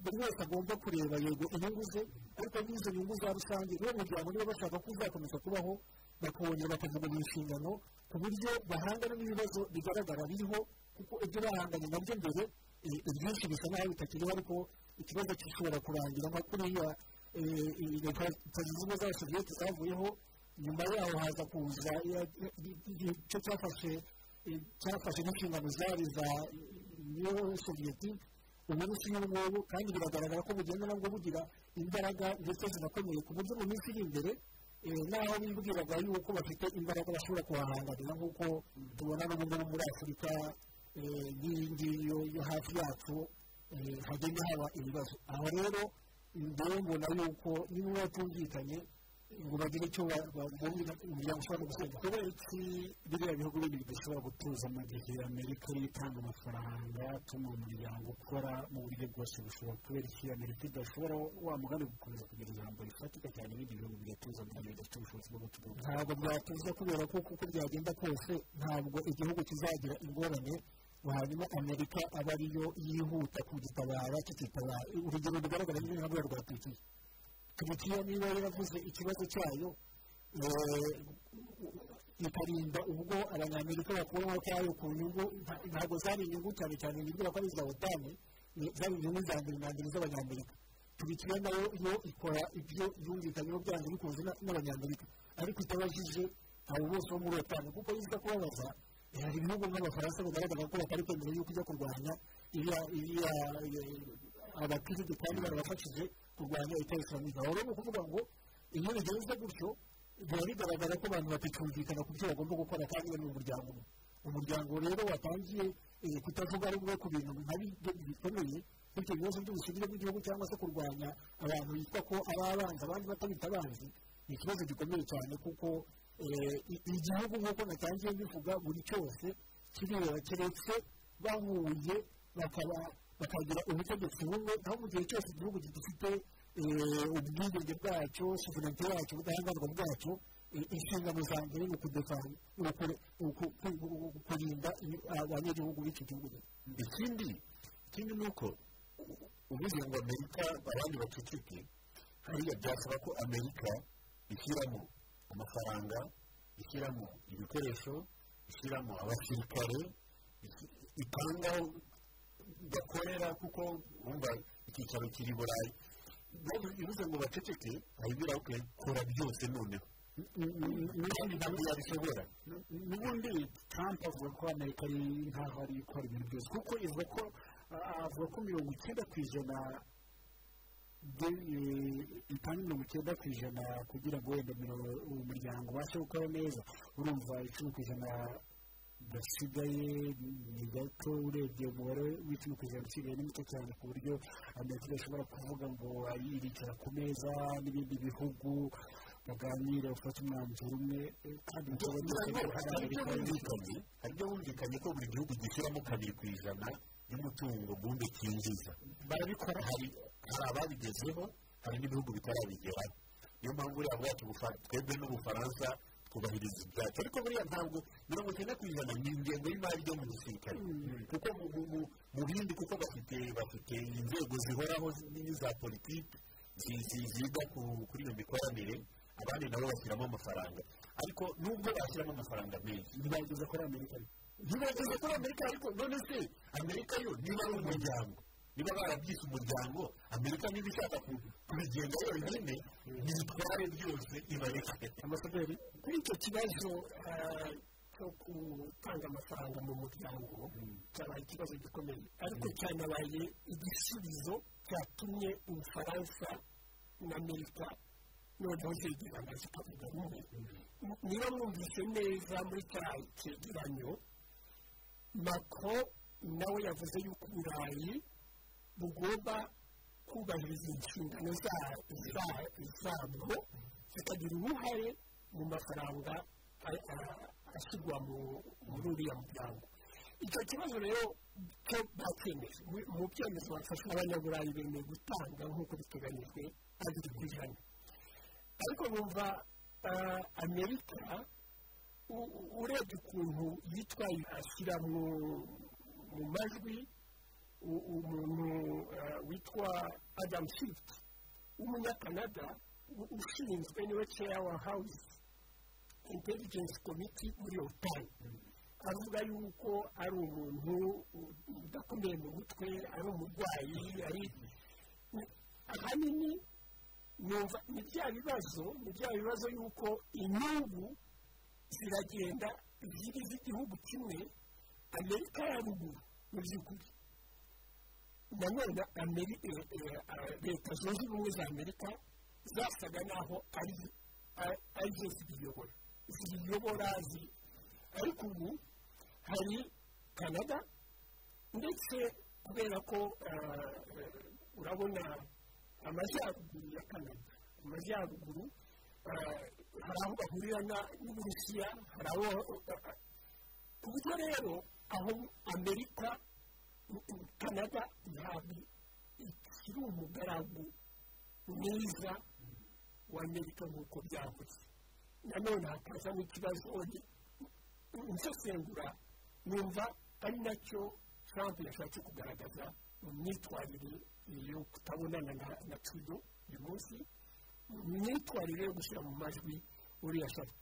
buri wese agomba kureba yego inyungu ze ariko n'izo nyungu za rusange niba umuryango niba bashaka ko uzakomeza kubaho bakongera bakavuga mu nshingano ku buryo bahangana n'ibibazo bigaragara biriho kuko ibyo bahanganye nabyo mbere eh, ibyinshi bisa naho bitakiriho ariko ikibazo gishobora kurangira nka kuriya eh, eh, leta zunze ubumwe za soviyete zavuyeho nyuma yaho haza kuza iya- i- i- igice cyafashe i- cyafashe n'inshingano zari za niyo soviyetike ubu ni kinyamwuga kandi biragaragara ko bugenda nabwo bugira imbaraga ndetse zinakomeye ku buryo mu minsi iri imbere eh, n'aho bimbwiraga yuko bafite imbaraga bashobora kuhahangarira nk'uko tubona no muri- muri afurika eh, n'iyi ngiyi yo- yo hafi yacu eh, hagenda haba ibibazo aha rero ngewe mbona yuko niba batumvikanye ngo bagire icyo bagomba umuryango ushobora gusenga kubera iki biriya bihugu bindi bidashobora gutuza mu gihe amerika ariyo itanga amafaranga atuma umuryango ukora mu buryo bwose bushoboka kubera iki amerika idashobora wa mugani gukomeza kugira ijambo rifatika cyane ibindi bihugu bigatuza mu gihe bidafite ubushobozi bwo gutuza ntabwo byatuza kubera ko uko byagenda kose ntabwo igihugu kizagira ingorane ngo hanyuma amerika abe ariyo yihuta kugitabara kikitabara urugero rugaragara ni nka rwego rwa turukiya turukiya niba yaravuze ikibazo cyayo eh, ikarinda ubwo abanyamerika bakuramo kwayo ku nyungu nta- ntabwo zari inyungu cyane cyane nibwira ko ari iza otani ni- zari inyungu za mbere na mbere z'abanyamerika turukiya nayo yo ikora ibyo yumvikanyeho byanze bikunze na- n'abanyamerika ariko itabajije abo bose bo muri otani kuko yiza kubabaza eh, hari ibihugu nk'abafaransa bigaragara ko batari kwemera yuko ijya kurwanya iriya iriya abakirisitu kandi barabafashije kurwanya itari islamika aho rero ni ukuvuga ngo iyo bigenze gutyo biba bigaragara ko abantu batacyumvikana ku byo bagomba gukora kandi bari mu muryango umwe umuryango rero watangiye eh, kutavuga rumwe ku bintu nkabi bikomeye bityo ibibazo by'ubusugire bw'igihugu cyangwa se kurwanya abantu bitwa ko ari abanzi abandi batabita abanzi ni ikibazo gikomeye cyane kuko eh, i- igihugu nk'uko natangiye bivuga buri cyose kireba keretse bahuye bakaba bakagira ubutegetsi bumwe aho mu gihe cyose igihugu gifite eh, ubwigenge bwacyo sovereignty yacyo ubudahangarwa bwacyo eh, inshingano za mbere ni ukudefani ni uku- uku- ku- ku- kurinda ibi- abanyagihugu b'iki gihugu ikindi ikindi ni uko u- uvuze ngo amerika abandi baceceke hariya byasaba ko amerika ishyiramo amafaranga ishyiramo ibikoresho ishyiramo abasirikare isi- itanga aho bakorera kuko wumva icyicaro kiri i burayi Bivuze- bivuze ngo baceceke arabwira ok kora byose noneho kandi ntabwo yabishobora n'ubundi trump avuga ko amerika ari nkaho ari ikora ibintu byose kuko ivuga ko ah, avuga ko mirongo icyenda ku ijana de- eh, itanga mirongo icyenda ku ijana kugira ngo wenda miro- umuryango ubashe gukora neza urumva icumi ku ijana gasigaye ni gato urebye umubare w'icumi ku ijana usigaye ni muto cyane ku buryo amerika idashobora kuvuga ngo iricara ku meza n'ibindi bihugu baganire bafate umwanzuro umwe eh, kandi bikaba kugira ngo hari byose ibyo bumvikanye hari ibyo bumvikanye ko buri gihugu gishyiramo kabiri ku ijana y'umutungo mbumbe cyinjiza barabikora hari hari ababigezeho hari n'ibihugu bitarabigeraho niyo mpamvu buriya bwacu bufa- twebwe n'ubufaransa twubahiriza ibyacu ariko buriya ntabwo mirongo icyenda ku ijana ni ingengo y'imari yo mu gisirikare kuko mu- mu- mu- mu bindi kuko bafite bafite inzego zihoraho n'iza politiki zi- zi- ziga ku- kuri iyo mikoranire abandi nabo bashyiramo amafaranga ariko nubwo bashyiramo amafaranga menshi ntibageze kuri amerika ntibageze kuri amerika ariko none se amerika yo niba ari umuryango niba barabyise umuryango amerika niba ishaka ku- kubigenga yonyine ntibitware byose ibareke amasaderi kuri icyo kibazo ah, cyo gutanga amafaranga mu muryango cyabaye ikibazo gikomeye ariko cyanabaye igisubizo cyatumye ubufaransa na amerika noneho zegerana zikavuga rumwe niba mwumvise neza muri cya cyegeranyo mako nawe yavuze yuko uburayi bugomba kubahiriza inshingano za- za- zabwo zikagira uruhare mu mafaranga a- a- ashyirwa mu- muri uriya muryango icyo kibazo rero cyo bakemeje mu- mu byemezo bafashe abanyaburayi bemeye gutanga nk'uko biteganyijwe abiri ku ijana ariko bumva ah, amerika u- u- urebye ukuntu yitwaye ashyira mu- mu majwi u- umuntu eh, witwa adam shift w'umunyakanada u- ushinzwe niwe chair house intelligence committee muri otan avuga yuko ari umuntu u- udakomeye mu mutwe ari umurwayi ari ahanini numva ni bya bibazo ni bya bibazo y'uko inyungu ziragenda ziri z'igihugu kimwe amerika ya ruguru mu by'ukuri nanone Ameri- eh, eh, ah, leta zunze ubumwe za amerika zasaga naho ari a- ari zo zibiyobora zibiyobora zi- ariko ubu hari canada ndetse kubera ko ah, eh, urabona amajyaruguru ya canada amajyaruguru ah, hari aho bahurira na- n'uburusiya hari aho ah, ku buryo rero aho amerika canada ntabwo ikiri umugaragu mwiza w'amerika nk'uko byahoze nanone hakazamo ikibazo nsesengura numva ari nacyo trump yashatse kugaragaza mu myitwarire yo kutabonana na na trudeau uyu munsi mu myitwarire yo gushyira mu majwi uriya shati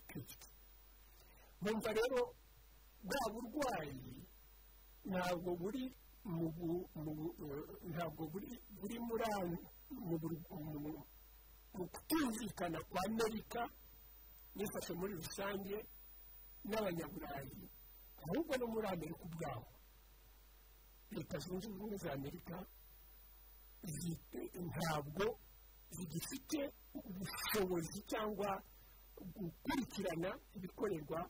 kirikiti numva rero bwa burwayi ntabwo buri mu bu- mu bu- eh, ntabwo buri buri muri aho mu bur- mu- mu kutumvikana kwa amerika n'ifashe muri rusange n'abanyaburayi ahubwo no muri amerika ubwaho leta zunze ubumwe za amerika zi- ntabwo zigifite ubushobozi cyangwa gukurikirana ibikorerwa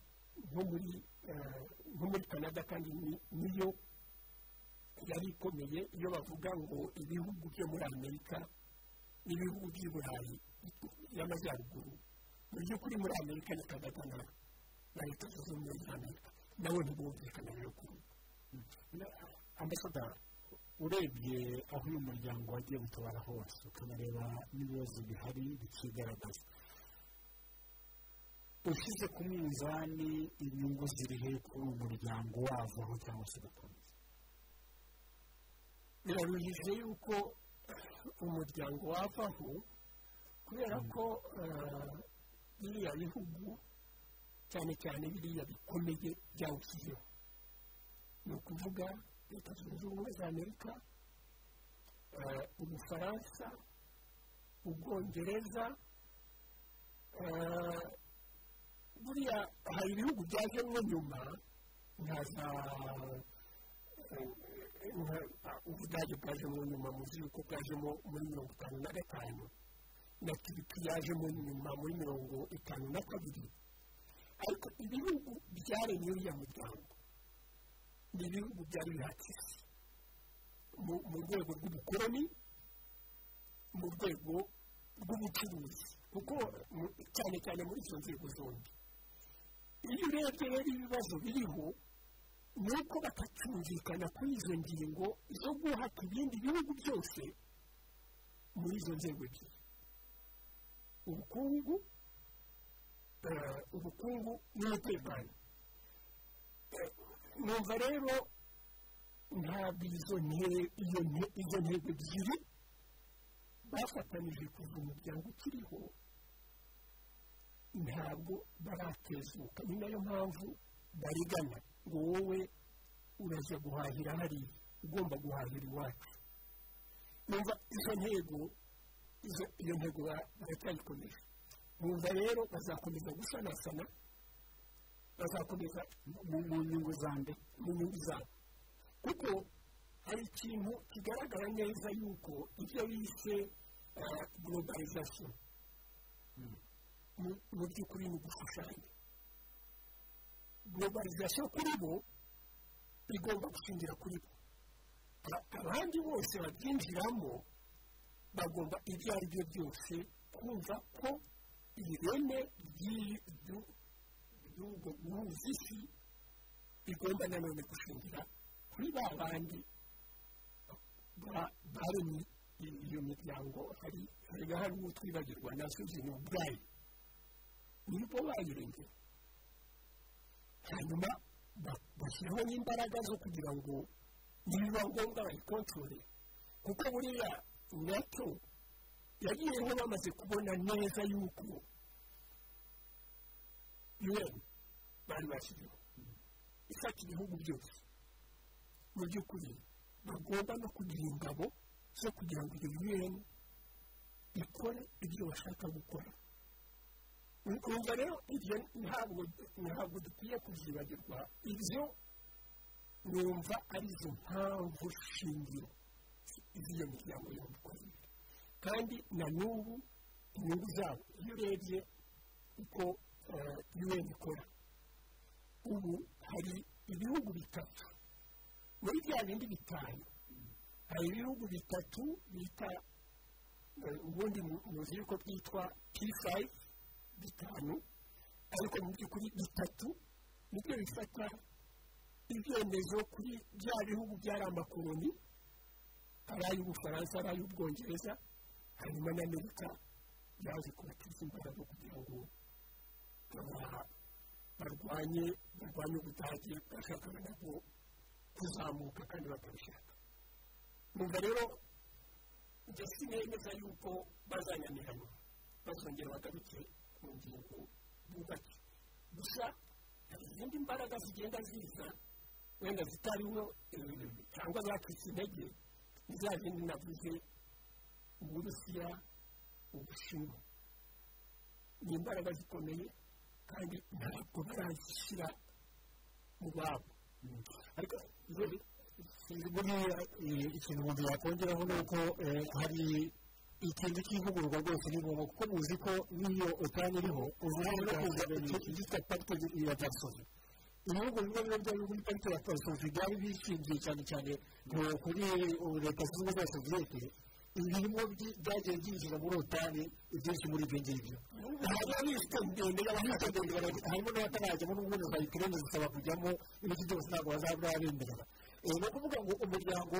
nko muri eh, nko muri canada kandi ni- niyo yari ikomeye iyo bavuga ngo ibihugu byo muri amerika n'ibihugu by'i burayi y'amajyaruguru mu by'ukuri muri amerika ni canada na na leta zunze ubumwe za amerika nawe ntibumvikana rero kuri ambasadara urebye aho uyu muryango wagiye gutabara hose ukanareba n'ibibazo bihari bikigaragaza ushyize ku munzani inyungu ziri he kuri uwo muryango wavaho cyangwa se ugakomeza biraruhije yuko umuryango wavaho kubera ko eh, biriya bihugu cyane cyane biriya bikomeye byawushyizeho ni ukuvuga leta zunze ubumwe za amerika eh, ubufaransa ubwongereza eh, buriya hari ibihugu byajemo nyuma nka za ubudage bwajemo nyuma muzi yuko bwajemo muri mirongo itanu na gatanu na turiki yajemo nyuma muri mirongo itanu na kabiri ariko ibihugu byaremye uriya muryango ni ibihugu byari bihatiye mu- mu rwego rw'ubukoloni mu rwego rw'ubucuruzi kuko mu- cyane cyane muri izo nzego zombi iyo urebye rero ibibazo biriho ni uko batacyumvikana kuri izo ngingo zo guhaka ibindi bihugu byose muri izo nzego ebyiri ubukungu eh, ubukungu n'umutekano Eh, numva rero ntabwo izo nte- iyo nte- izo ntego ebyiri bafatanije kuva umuryango ukiriho ntabwo baratezuka ni nayo mpamvu barigana ngo wowe uraza guhahira hariya ugomba guhahira iwacu numva izo ntego izo- iyo ntego ba- baracyayikomeje numva rero bazakomeza gusanasana bazakomeza mu mu nyungu za nde mu nyungu zabo kuko hari ikintu kigaragara neza yuko ibyo bise globalization mu- mu by'ukuri ni ugushushanya globalization kuri bo igomba gushingira kuri bo A- abandi bose babyinjiramo bagomba ibyo ari byo byose kumva ko ireme ry'i- ryu- ry'ubwo guhuza isi bigomba nanone gushingira kuri ba bandi ba- baremye iyo miryango hari hari hari uwo twibagirwa na suzini ubwayi nibo bayirengera hanyuma ba- bashyiraho n'imbaraga zo kugira ngo nibiba ngombwa bayikontorore kuko buriya nato yagiyeho bamaze kubona neza yuko un bari bashyizeho ifata ibihugu byose mu by'ukuri bagomba no kugira ingabo zo kugira ngo iyo un ikore ibyo bashaka gukora ukumva rero ibyo ntabwo ntabwo dukwiye kubyibagirwa ibyo numva ari izo mpamvu shingiro z'iyo miryango yombi uko yari kandi na n'ubu inyungu zabo iyo urebye uko yuweni ikora ubu hari ibihugu bitatu muri bya bindi bitanu hari ibihugu bitatu bita ubundi muzi yuko byitwa pisayi bitanu ariko mu by'ukuri bitatu nibyo bifata ibyemezo kuri bya bihugu byari amakoloni ari ay'ubufaransa ari ay'ubwongereza hanyuma n'amerika yaje kubatiza imbaraga kugira ngo barwanye barwanye ubudage bashakaga nabwo kuzamuka kandi batabishaka numva rero ndetse nemeza yuko bazananirana bazongera bagaruke ku ngingo bubake gusa hari izindi mbaraga zigenda ziza wenda zitariho cyangwa zacitse intege za zindi navuze uburusiya ubushinwa ni imbaraga zikomeye kandi ntabwo barazishyira mu babo ariko buriya ikintu umuntu yakongeraho ni uko hari ikindi cy'ivugururwa rwose ni ngombwa kuko muzi ko n'iyo utanye iriho uvuga no kuza igitwa parike ya dasozi ibihugu bimwe biba byari muri parike ya dasozi byari bishingiye cyane cyane kuri leta zunze ubumwe za soviyete ibirimo byagiye byinjira muri otani ibyinshi muri ibyo ngibyo harimo n'ifite ndende y'abafite ndende harimo n'abatarajyamo n'ubundi za ikirere zisaba kujyamo ibiti byose ntabwo bazabemerera ni ukuvuga ngo umuryango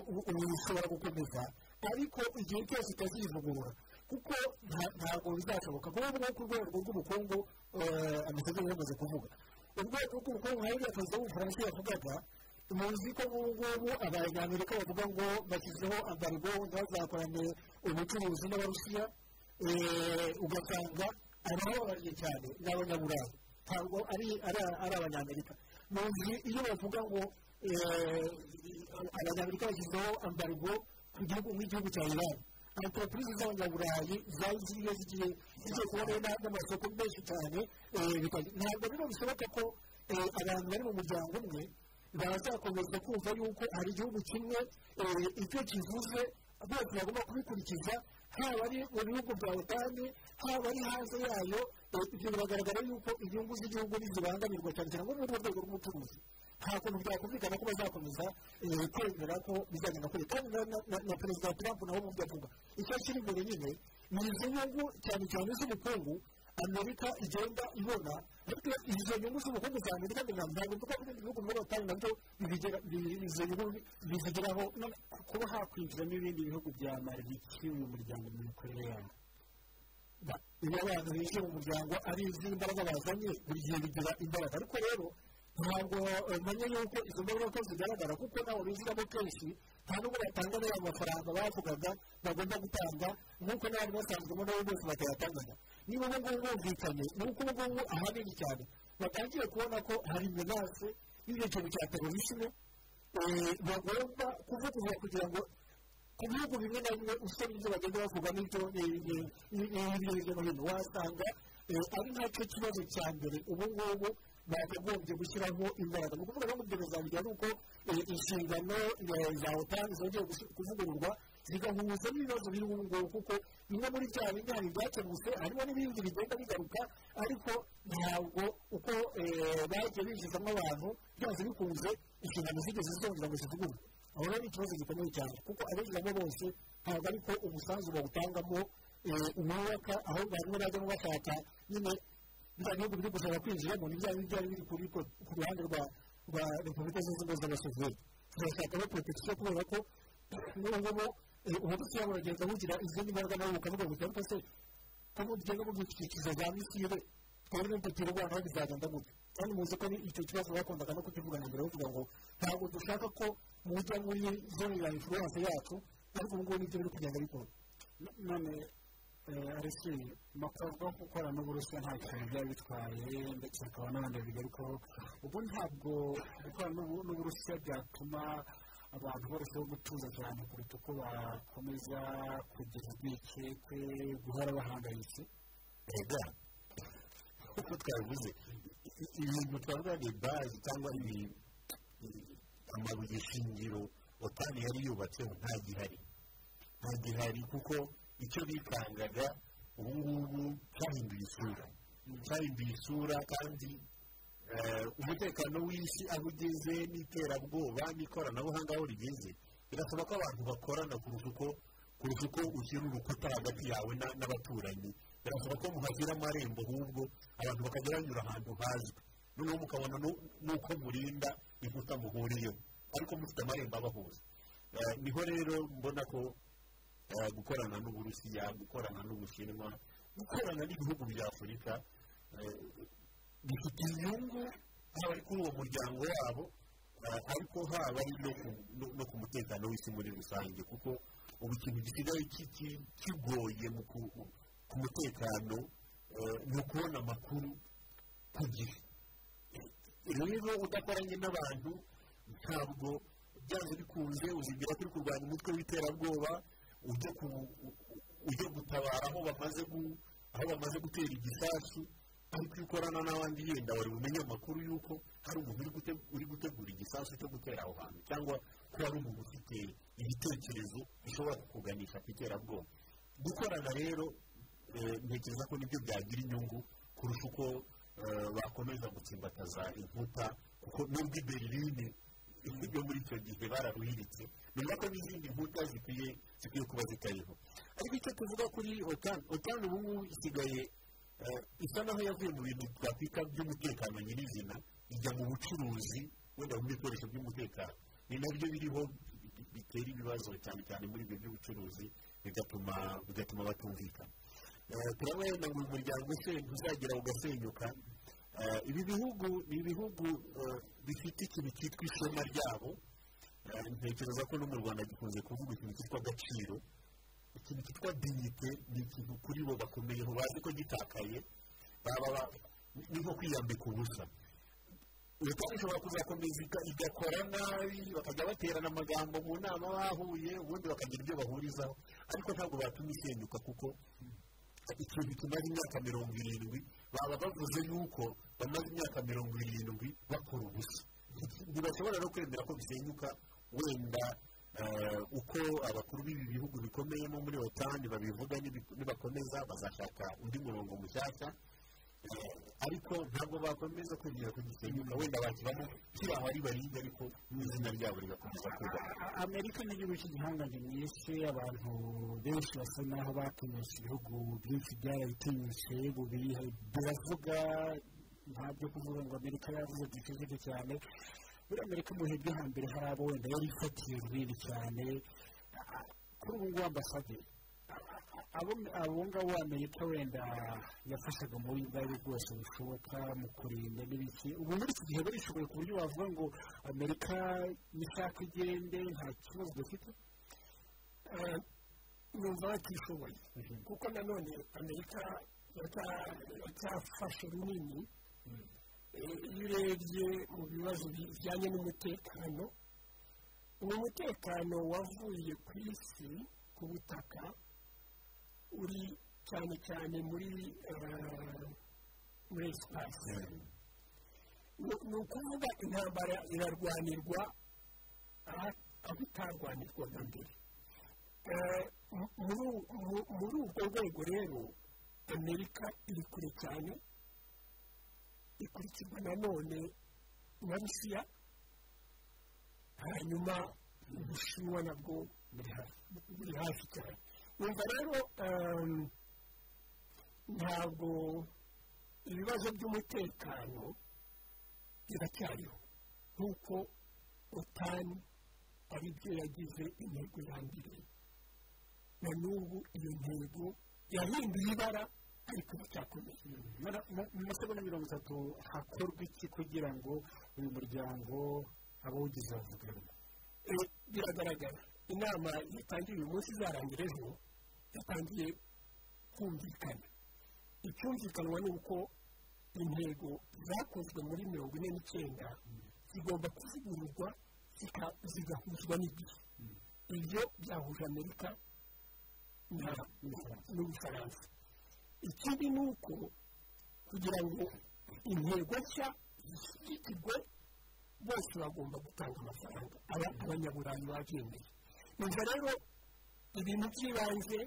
ushobora gukomeza ariko igihe cyose utazivugurura kuko ntabwo bizashoboka kuko ubwo ku rwego rw'ubukungu amasezerano yamaze kuvuga urwego rw'ubukungu hari perezida w'ubufaransa yavugaga muzi ko ubu ngubu abanyamerika bavuga ngo bashyizeho ambargo ntibazakorane ubucuruzi n'abarusiya ugasanga abababariye cyane ni abanyaburayi ntabwo ari abanyamerika muzi iyo bavuga ngo abanyamerika bashyizeho ambargo ku gihugu nk'igihugu cya iran entreprise z'abanyaburayi zari ziriyo zigiye zigiye kubona n'amasoko menshi cyane ntabwo rero bishoboka ko abantu bari mu muryango umwe bazakomeza kumva yuko hari igihugu kimwe icyo kivuze bose bagomba kubikurikiza haba ari mu bihugu bya otani haba ari hanze yayo ibyo biragaragara yuko inyungu z'igihugu ntizibangamirwa cyane cyane nko mu rwego rw'ubucuruzi nta kuntu byakumvikana ko bazakomeza kwemera ko bizagenda kure kandi na perezida trump nawe mu byo avuga icyo kiri imbere nyine ni izo nyungu cyane cyane z'ubukungu amerika igenda ibona ariko izo nyungu z'ubukungu za amerika ntabwo mvuga ko ibindi bihugu muri otani nabyo izo nyungu bizigeraho kuba hakwinjiramo ibindi bihugu bya maribiki mu muryango mu mikorere yawo iyo abantu binjiye mu muryango ari iz'imbaraga bazanye buri gihe bigira imbaraga ariko rero ntabwo menya yuko izo mbaraga zigaragara kuko ntabwo bizigamo kenshi nta nubwo batanga n'aya mafaranga bavugaga bagomba gutanga nk'uko n'abantu basanzwemo nabo bose batayatangaga niba ubu ngubu bumvikanye ni uko ubu ngubu ahanini cyane batangiye kubona ko hari menase y'icyo kintu cya terorisme bagomba kuvuguruza kugira ngo ku bihugu bimwe na bimwe usomye ibyo bagenda bavuga n'ibyo hirya no hino wasanga ari nacyo kibazo cya mbere ubu ngubu bakagombye gushyiraho imbaraga ni ukuvuga ngo ibyo zanjye ari uko inshingano za otani zongeye kuvugururwa zigahuza n'ibibazo biri ubu ngubu kuko bimwe muri bya bindi hari ibyakemutse harimo n'ibindi bigenda bigaruka ariko ntabwo uko bagiye binjizamo abantu byaje bikunze inshingano zigeze zongera ngo zivugururwe aho rero ni ikibazo gikomeye cyane kuko abinjiramo bose ntabwo ariko umusanzu bawutangamo umwuka aho bamwe bajyamo bashaka nyine biriya bihugu biri gushaka kwinjiramo ni bya byari biri ku ruhande rwa repubulika zunze ubumwe z'abasoviyeti turashaka no protection kubera ko n'ubu ngubu uburusiya buragenda bugira izindi mbaraga nabo bukavuga buti ariko se ko mugenda mudukikije za misire twari n'umupira u rwanda bizagenda gute kandi muzi ko icyo kibazo bakundaga no kukivuga na mbere bavuga ngo ntabwo dushaka ko mujya muri zone ya influence yacu ariko ubu ngubu nibyo biri kugenda bikora none arisi amakorwa yo gukora n'uburusiya nta kintu byari bitwaye ndetse hakaba n'abandi babigarukaho ubu ntabwo gukora n'uburusiya byatuma abantu barushaho gutuza cyane kuruta uko bakomeza kugira urwikekwe guhora bahangayitse rega nk'uko twabivuze ibintu twavuga ni bazi cyangwa ibi- i- amabuye shingiro otani yari yubatseho nta gihari nta gihari kuko icyo bikangaga ubu ngubu cyahinduye isura cyahinduye isura kandi eh, umutekano w'isi aho ugeze n'iterabwoba n'ikoranabuhanga aho rigeze birasaba ko abantu bakorana kurusha uko kurusha uko ushyira urukuta hagati yawe na- n'abaturanyi birasaba ko muhashyira amarembo ahubwo abantu bakajya banyura ahantu hazwi noneho mukabona nu- n'uko murinda inkuta muhuriyeho ariko mufite amarembo abahuza Eh, niho rero mbona ko eh, gukorana n'uburusiya gukorana n'ubushinwa gukorana n'ibihugu bya afurika eh, bifite inyungu haba kuri uwo muryango wabo eh, ariko haba ari no ku- no- no ku mutekano w'isi muri rusange kuko ubu ikintu gisigaye ki- ki- kigoye mu ku- mu- ku mutekano eh, ni ukubona amakuru ku gihe rero udakoranye n'abantu ntabwo byanze bikunze uzigira kuri kurwanya umutwe w'iterabwoba ujya ku- u- u- ujya gutabara aho bamaze gu- aho bamaze gutera igisasu ariko iyo ukorana n'abandi yenda wari bumenye amakuru y'uko hari umuntu uri gute- uri gutegura igisasu cyo gutera aho hantu cyangwa ko hari umuntu ufite ibitekerezo bishobora kukuganisha ku iterabwoba gukorana rero eh, ntekereza ko nibyo byagira inyungu kurusha uko eh, bakomeza gutsimbataza inkuta kuko nubwo i berlin yo muri icyo gihe bararuhiritse nyuma ko n'izindi nkuta zikwiye zikwiye kuba zitariho ariko icyo tuvuga kuri otan otan ubu ngubu isigaye eh, isa naho yavuye mu bintu twakwita by'umutekano nyirizina ijya mu bucuruzi wenda mu bikoresho by'umutekano ni nabyo biriho bi- bitera ibibazo cyane cyane muri ibyo by'ubucuruzi bigatuma bigatuma batumvikana Eh, turabona yenda ngo uyu muryango se ntuzagira ugasenyuka Eh, ibi bihugu ni ibihugu eh, bifite ikintu cyitwa ishema ryabo Eh, ntekereza ko no mu rwanda gikunze kuvuga ikintu cyitwa agaciro ikintu cyitwa dignite ni ikintu kuri bo bakomeyeho bazi ko gitakaye baba ba- ni nko kwiyambika ubusa leta ishobora kuzakomeza iga- igakora nabi bakajya baterana amagambo mu nama bahuye ubundi bakagira ibyo bahurizaho ariko ntabwo batuma isenyuka kuko ikintu kimaze imyaka mirongo irindwi baba bavuze yuko bamaze imyaka mirongo irindwi bakora ubusa ntibashobora no kwemera ko bisenyuka wenda eh, uko abakuru b'ibi bihugu bikomeyemo muri otani babivuga nibi- nibakomeza bazashaka undi murongo mushyashya Eh, ariko ntabwo bakomeza kwegera ku gisenyuka wenda bashyiramo kiriya bari barinde ariko n'izina ryabo rigakomeza kugaragara amerika ni igihugu cy'igihangange mu isi abantu benshi basa naho batinyutse ibihugu byinshi byarabitinyutse ubu biriha- biravuga ntabyo kuvuga ngo amerika yavuze byiceceke cyane muri amerika mu bihe byo hambere hari abo wenda yari ifatiye runini cyane Ah, kuri ubu ngubu ambasade abo- abo ngabo amerika wenda yafashaga mu buryo ubwo ari bwo bwose bushoboka mu kurinda n'ibiki ubu muri iki gihe barishoboye ku buryo wavuga ngo amerika nishaka igende nta kibazo dufite Eh, numva batishoboye kuko nanone amerika yata- yatafashe runini Eh, iyo urebye mu bibazo bijyanye n'umutekano uwo mutekano wavuye ku isi ku butaka uri cyane cyane muri eh, muri esipasi ni ukuvuga intambara irarwanirwa aha- aho itarwanirwaga mbere Eh, mu- muri u- mu- muri urwo rwego rero amerika iri kure cyane ikurikirwa nanone na rusiya hanyuma ubushinwa nabwo buri hafi- buri hafi cyane wumva rero ehm, ntabwo ibibazo by'umutekano biracyariho nk'uko otani ari byo yagize intego ya mbere na n'ubu iyo ntego yahinduye ibara ariko iracyakomeye Mara- mu mu masegonda mirongo itatu hakorwa iki kugira ngo uyu muryango abawugize bavugane Eh, biragaragara inama yatangiye uyu munsi izarangira ejo yatangiye kumvikana icyumvikanwa ni uko intego zakozwe muri mirongo ine n'icyenda zigomba kuvugururwa zika- zigahuzwa n'igihe ibyo byahuje amerika na- n'ubufaransa ikindi ni uko kugira ngo intego nshya zishyigikirwe bose bagomba gutanga amafaranga aba- abanyaburayi babyemeye numva rero ibintu by'ibanze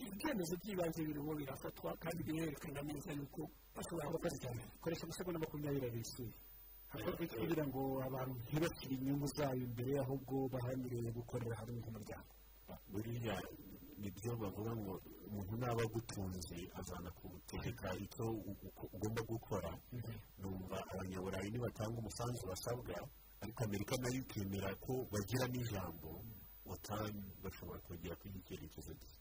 ibyemezo by'ibanze birimo birafatwa kandi birerekana neza yuko bashobora gukora cyane koresha amasegonda makumyabiri abiri isuri hakorwa iki kugira ngo abantu ntibashyire inyungu zayo imbere ahubwo bahamirire gukorera hamwe nk'umuryango buriya nibyo bavuga ngo umuntu naba agutunze azana kugutegeka icyo u- u- ugomba gukora numva abanyaburayi nibatanga umusanzu basabwa ariko amerika nayo ikemera ko bagira n'ijambo watani bashobora kongera kwiha icyerekezo cye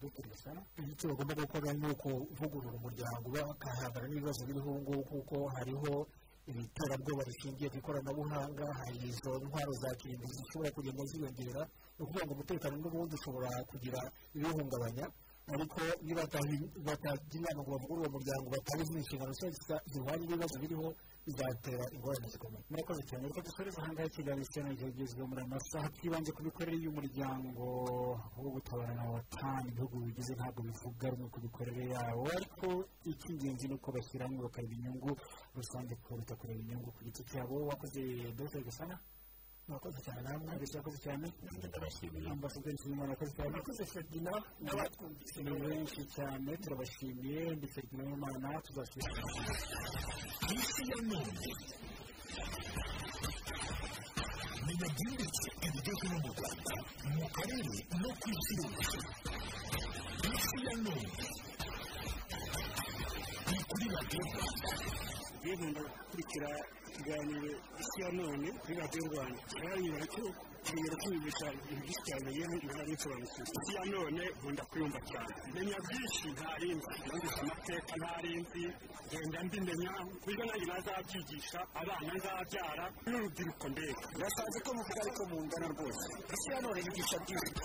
icyo bagomba gukora ni uko uvugurura umuryango bakahangana n'ibibazo biriho ubu ngubu kuko hariho ibiterabwoba rishingiye ku ikoranabuhanga hari izo ntwaro za kirimbuzi zishobora kugenda ziyongera ni ukuvuga ngo umutekano n'ubundi ushobora kugira ibiwuhungabanya ariko nibatagira inama ngo bavugurure uwo muryango batabizi inshingano nshya zihwanye n'ibibazo biriho bizatera ingorane zikomeye murakoze cyane reka dusoreze aha ngaha ikiganiro cya neza kigezweho muri aya masaha twibanje ku mikorere y'umuryango wo gutabarana watani ibihugu bigize ntabwo bivuga rumwe ku mikorere yawo ariko icy'ingenzi ni uko bashyira hamwe bakareba inyungu rusange kuruta kureba inyungu ku giti cyabo wakoze dogiteri gasana murakoze cyane namwe abeshya yakoze cyane ambasaderi nshimiyimana yakoze cyane murakoze ferdina n'abatwumvise ni benshi cyane turabashimiye ni ferdina y'imana tuzasubira birinda gukurikira ikiganiro isi ya none kuri radiyo rwanda baranyura ko kuyobora kwiyumvisha ibintu byinshi cyane yewe ibara bisobanukiwe isi ya none nkunda kuyumva cyane menya byinshi ntarinzi numvise amateka ntarinzi ngenda mbimenya kuburyo nanjye nazabyigisha abana nzabyara n'urubyiruko mbega birasanzwe ko muvuga ariko mungana rwose isi ya none yigisha byinshi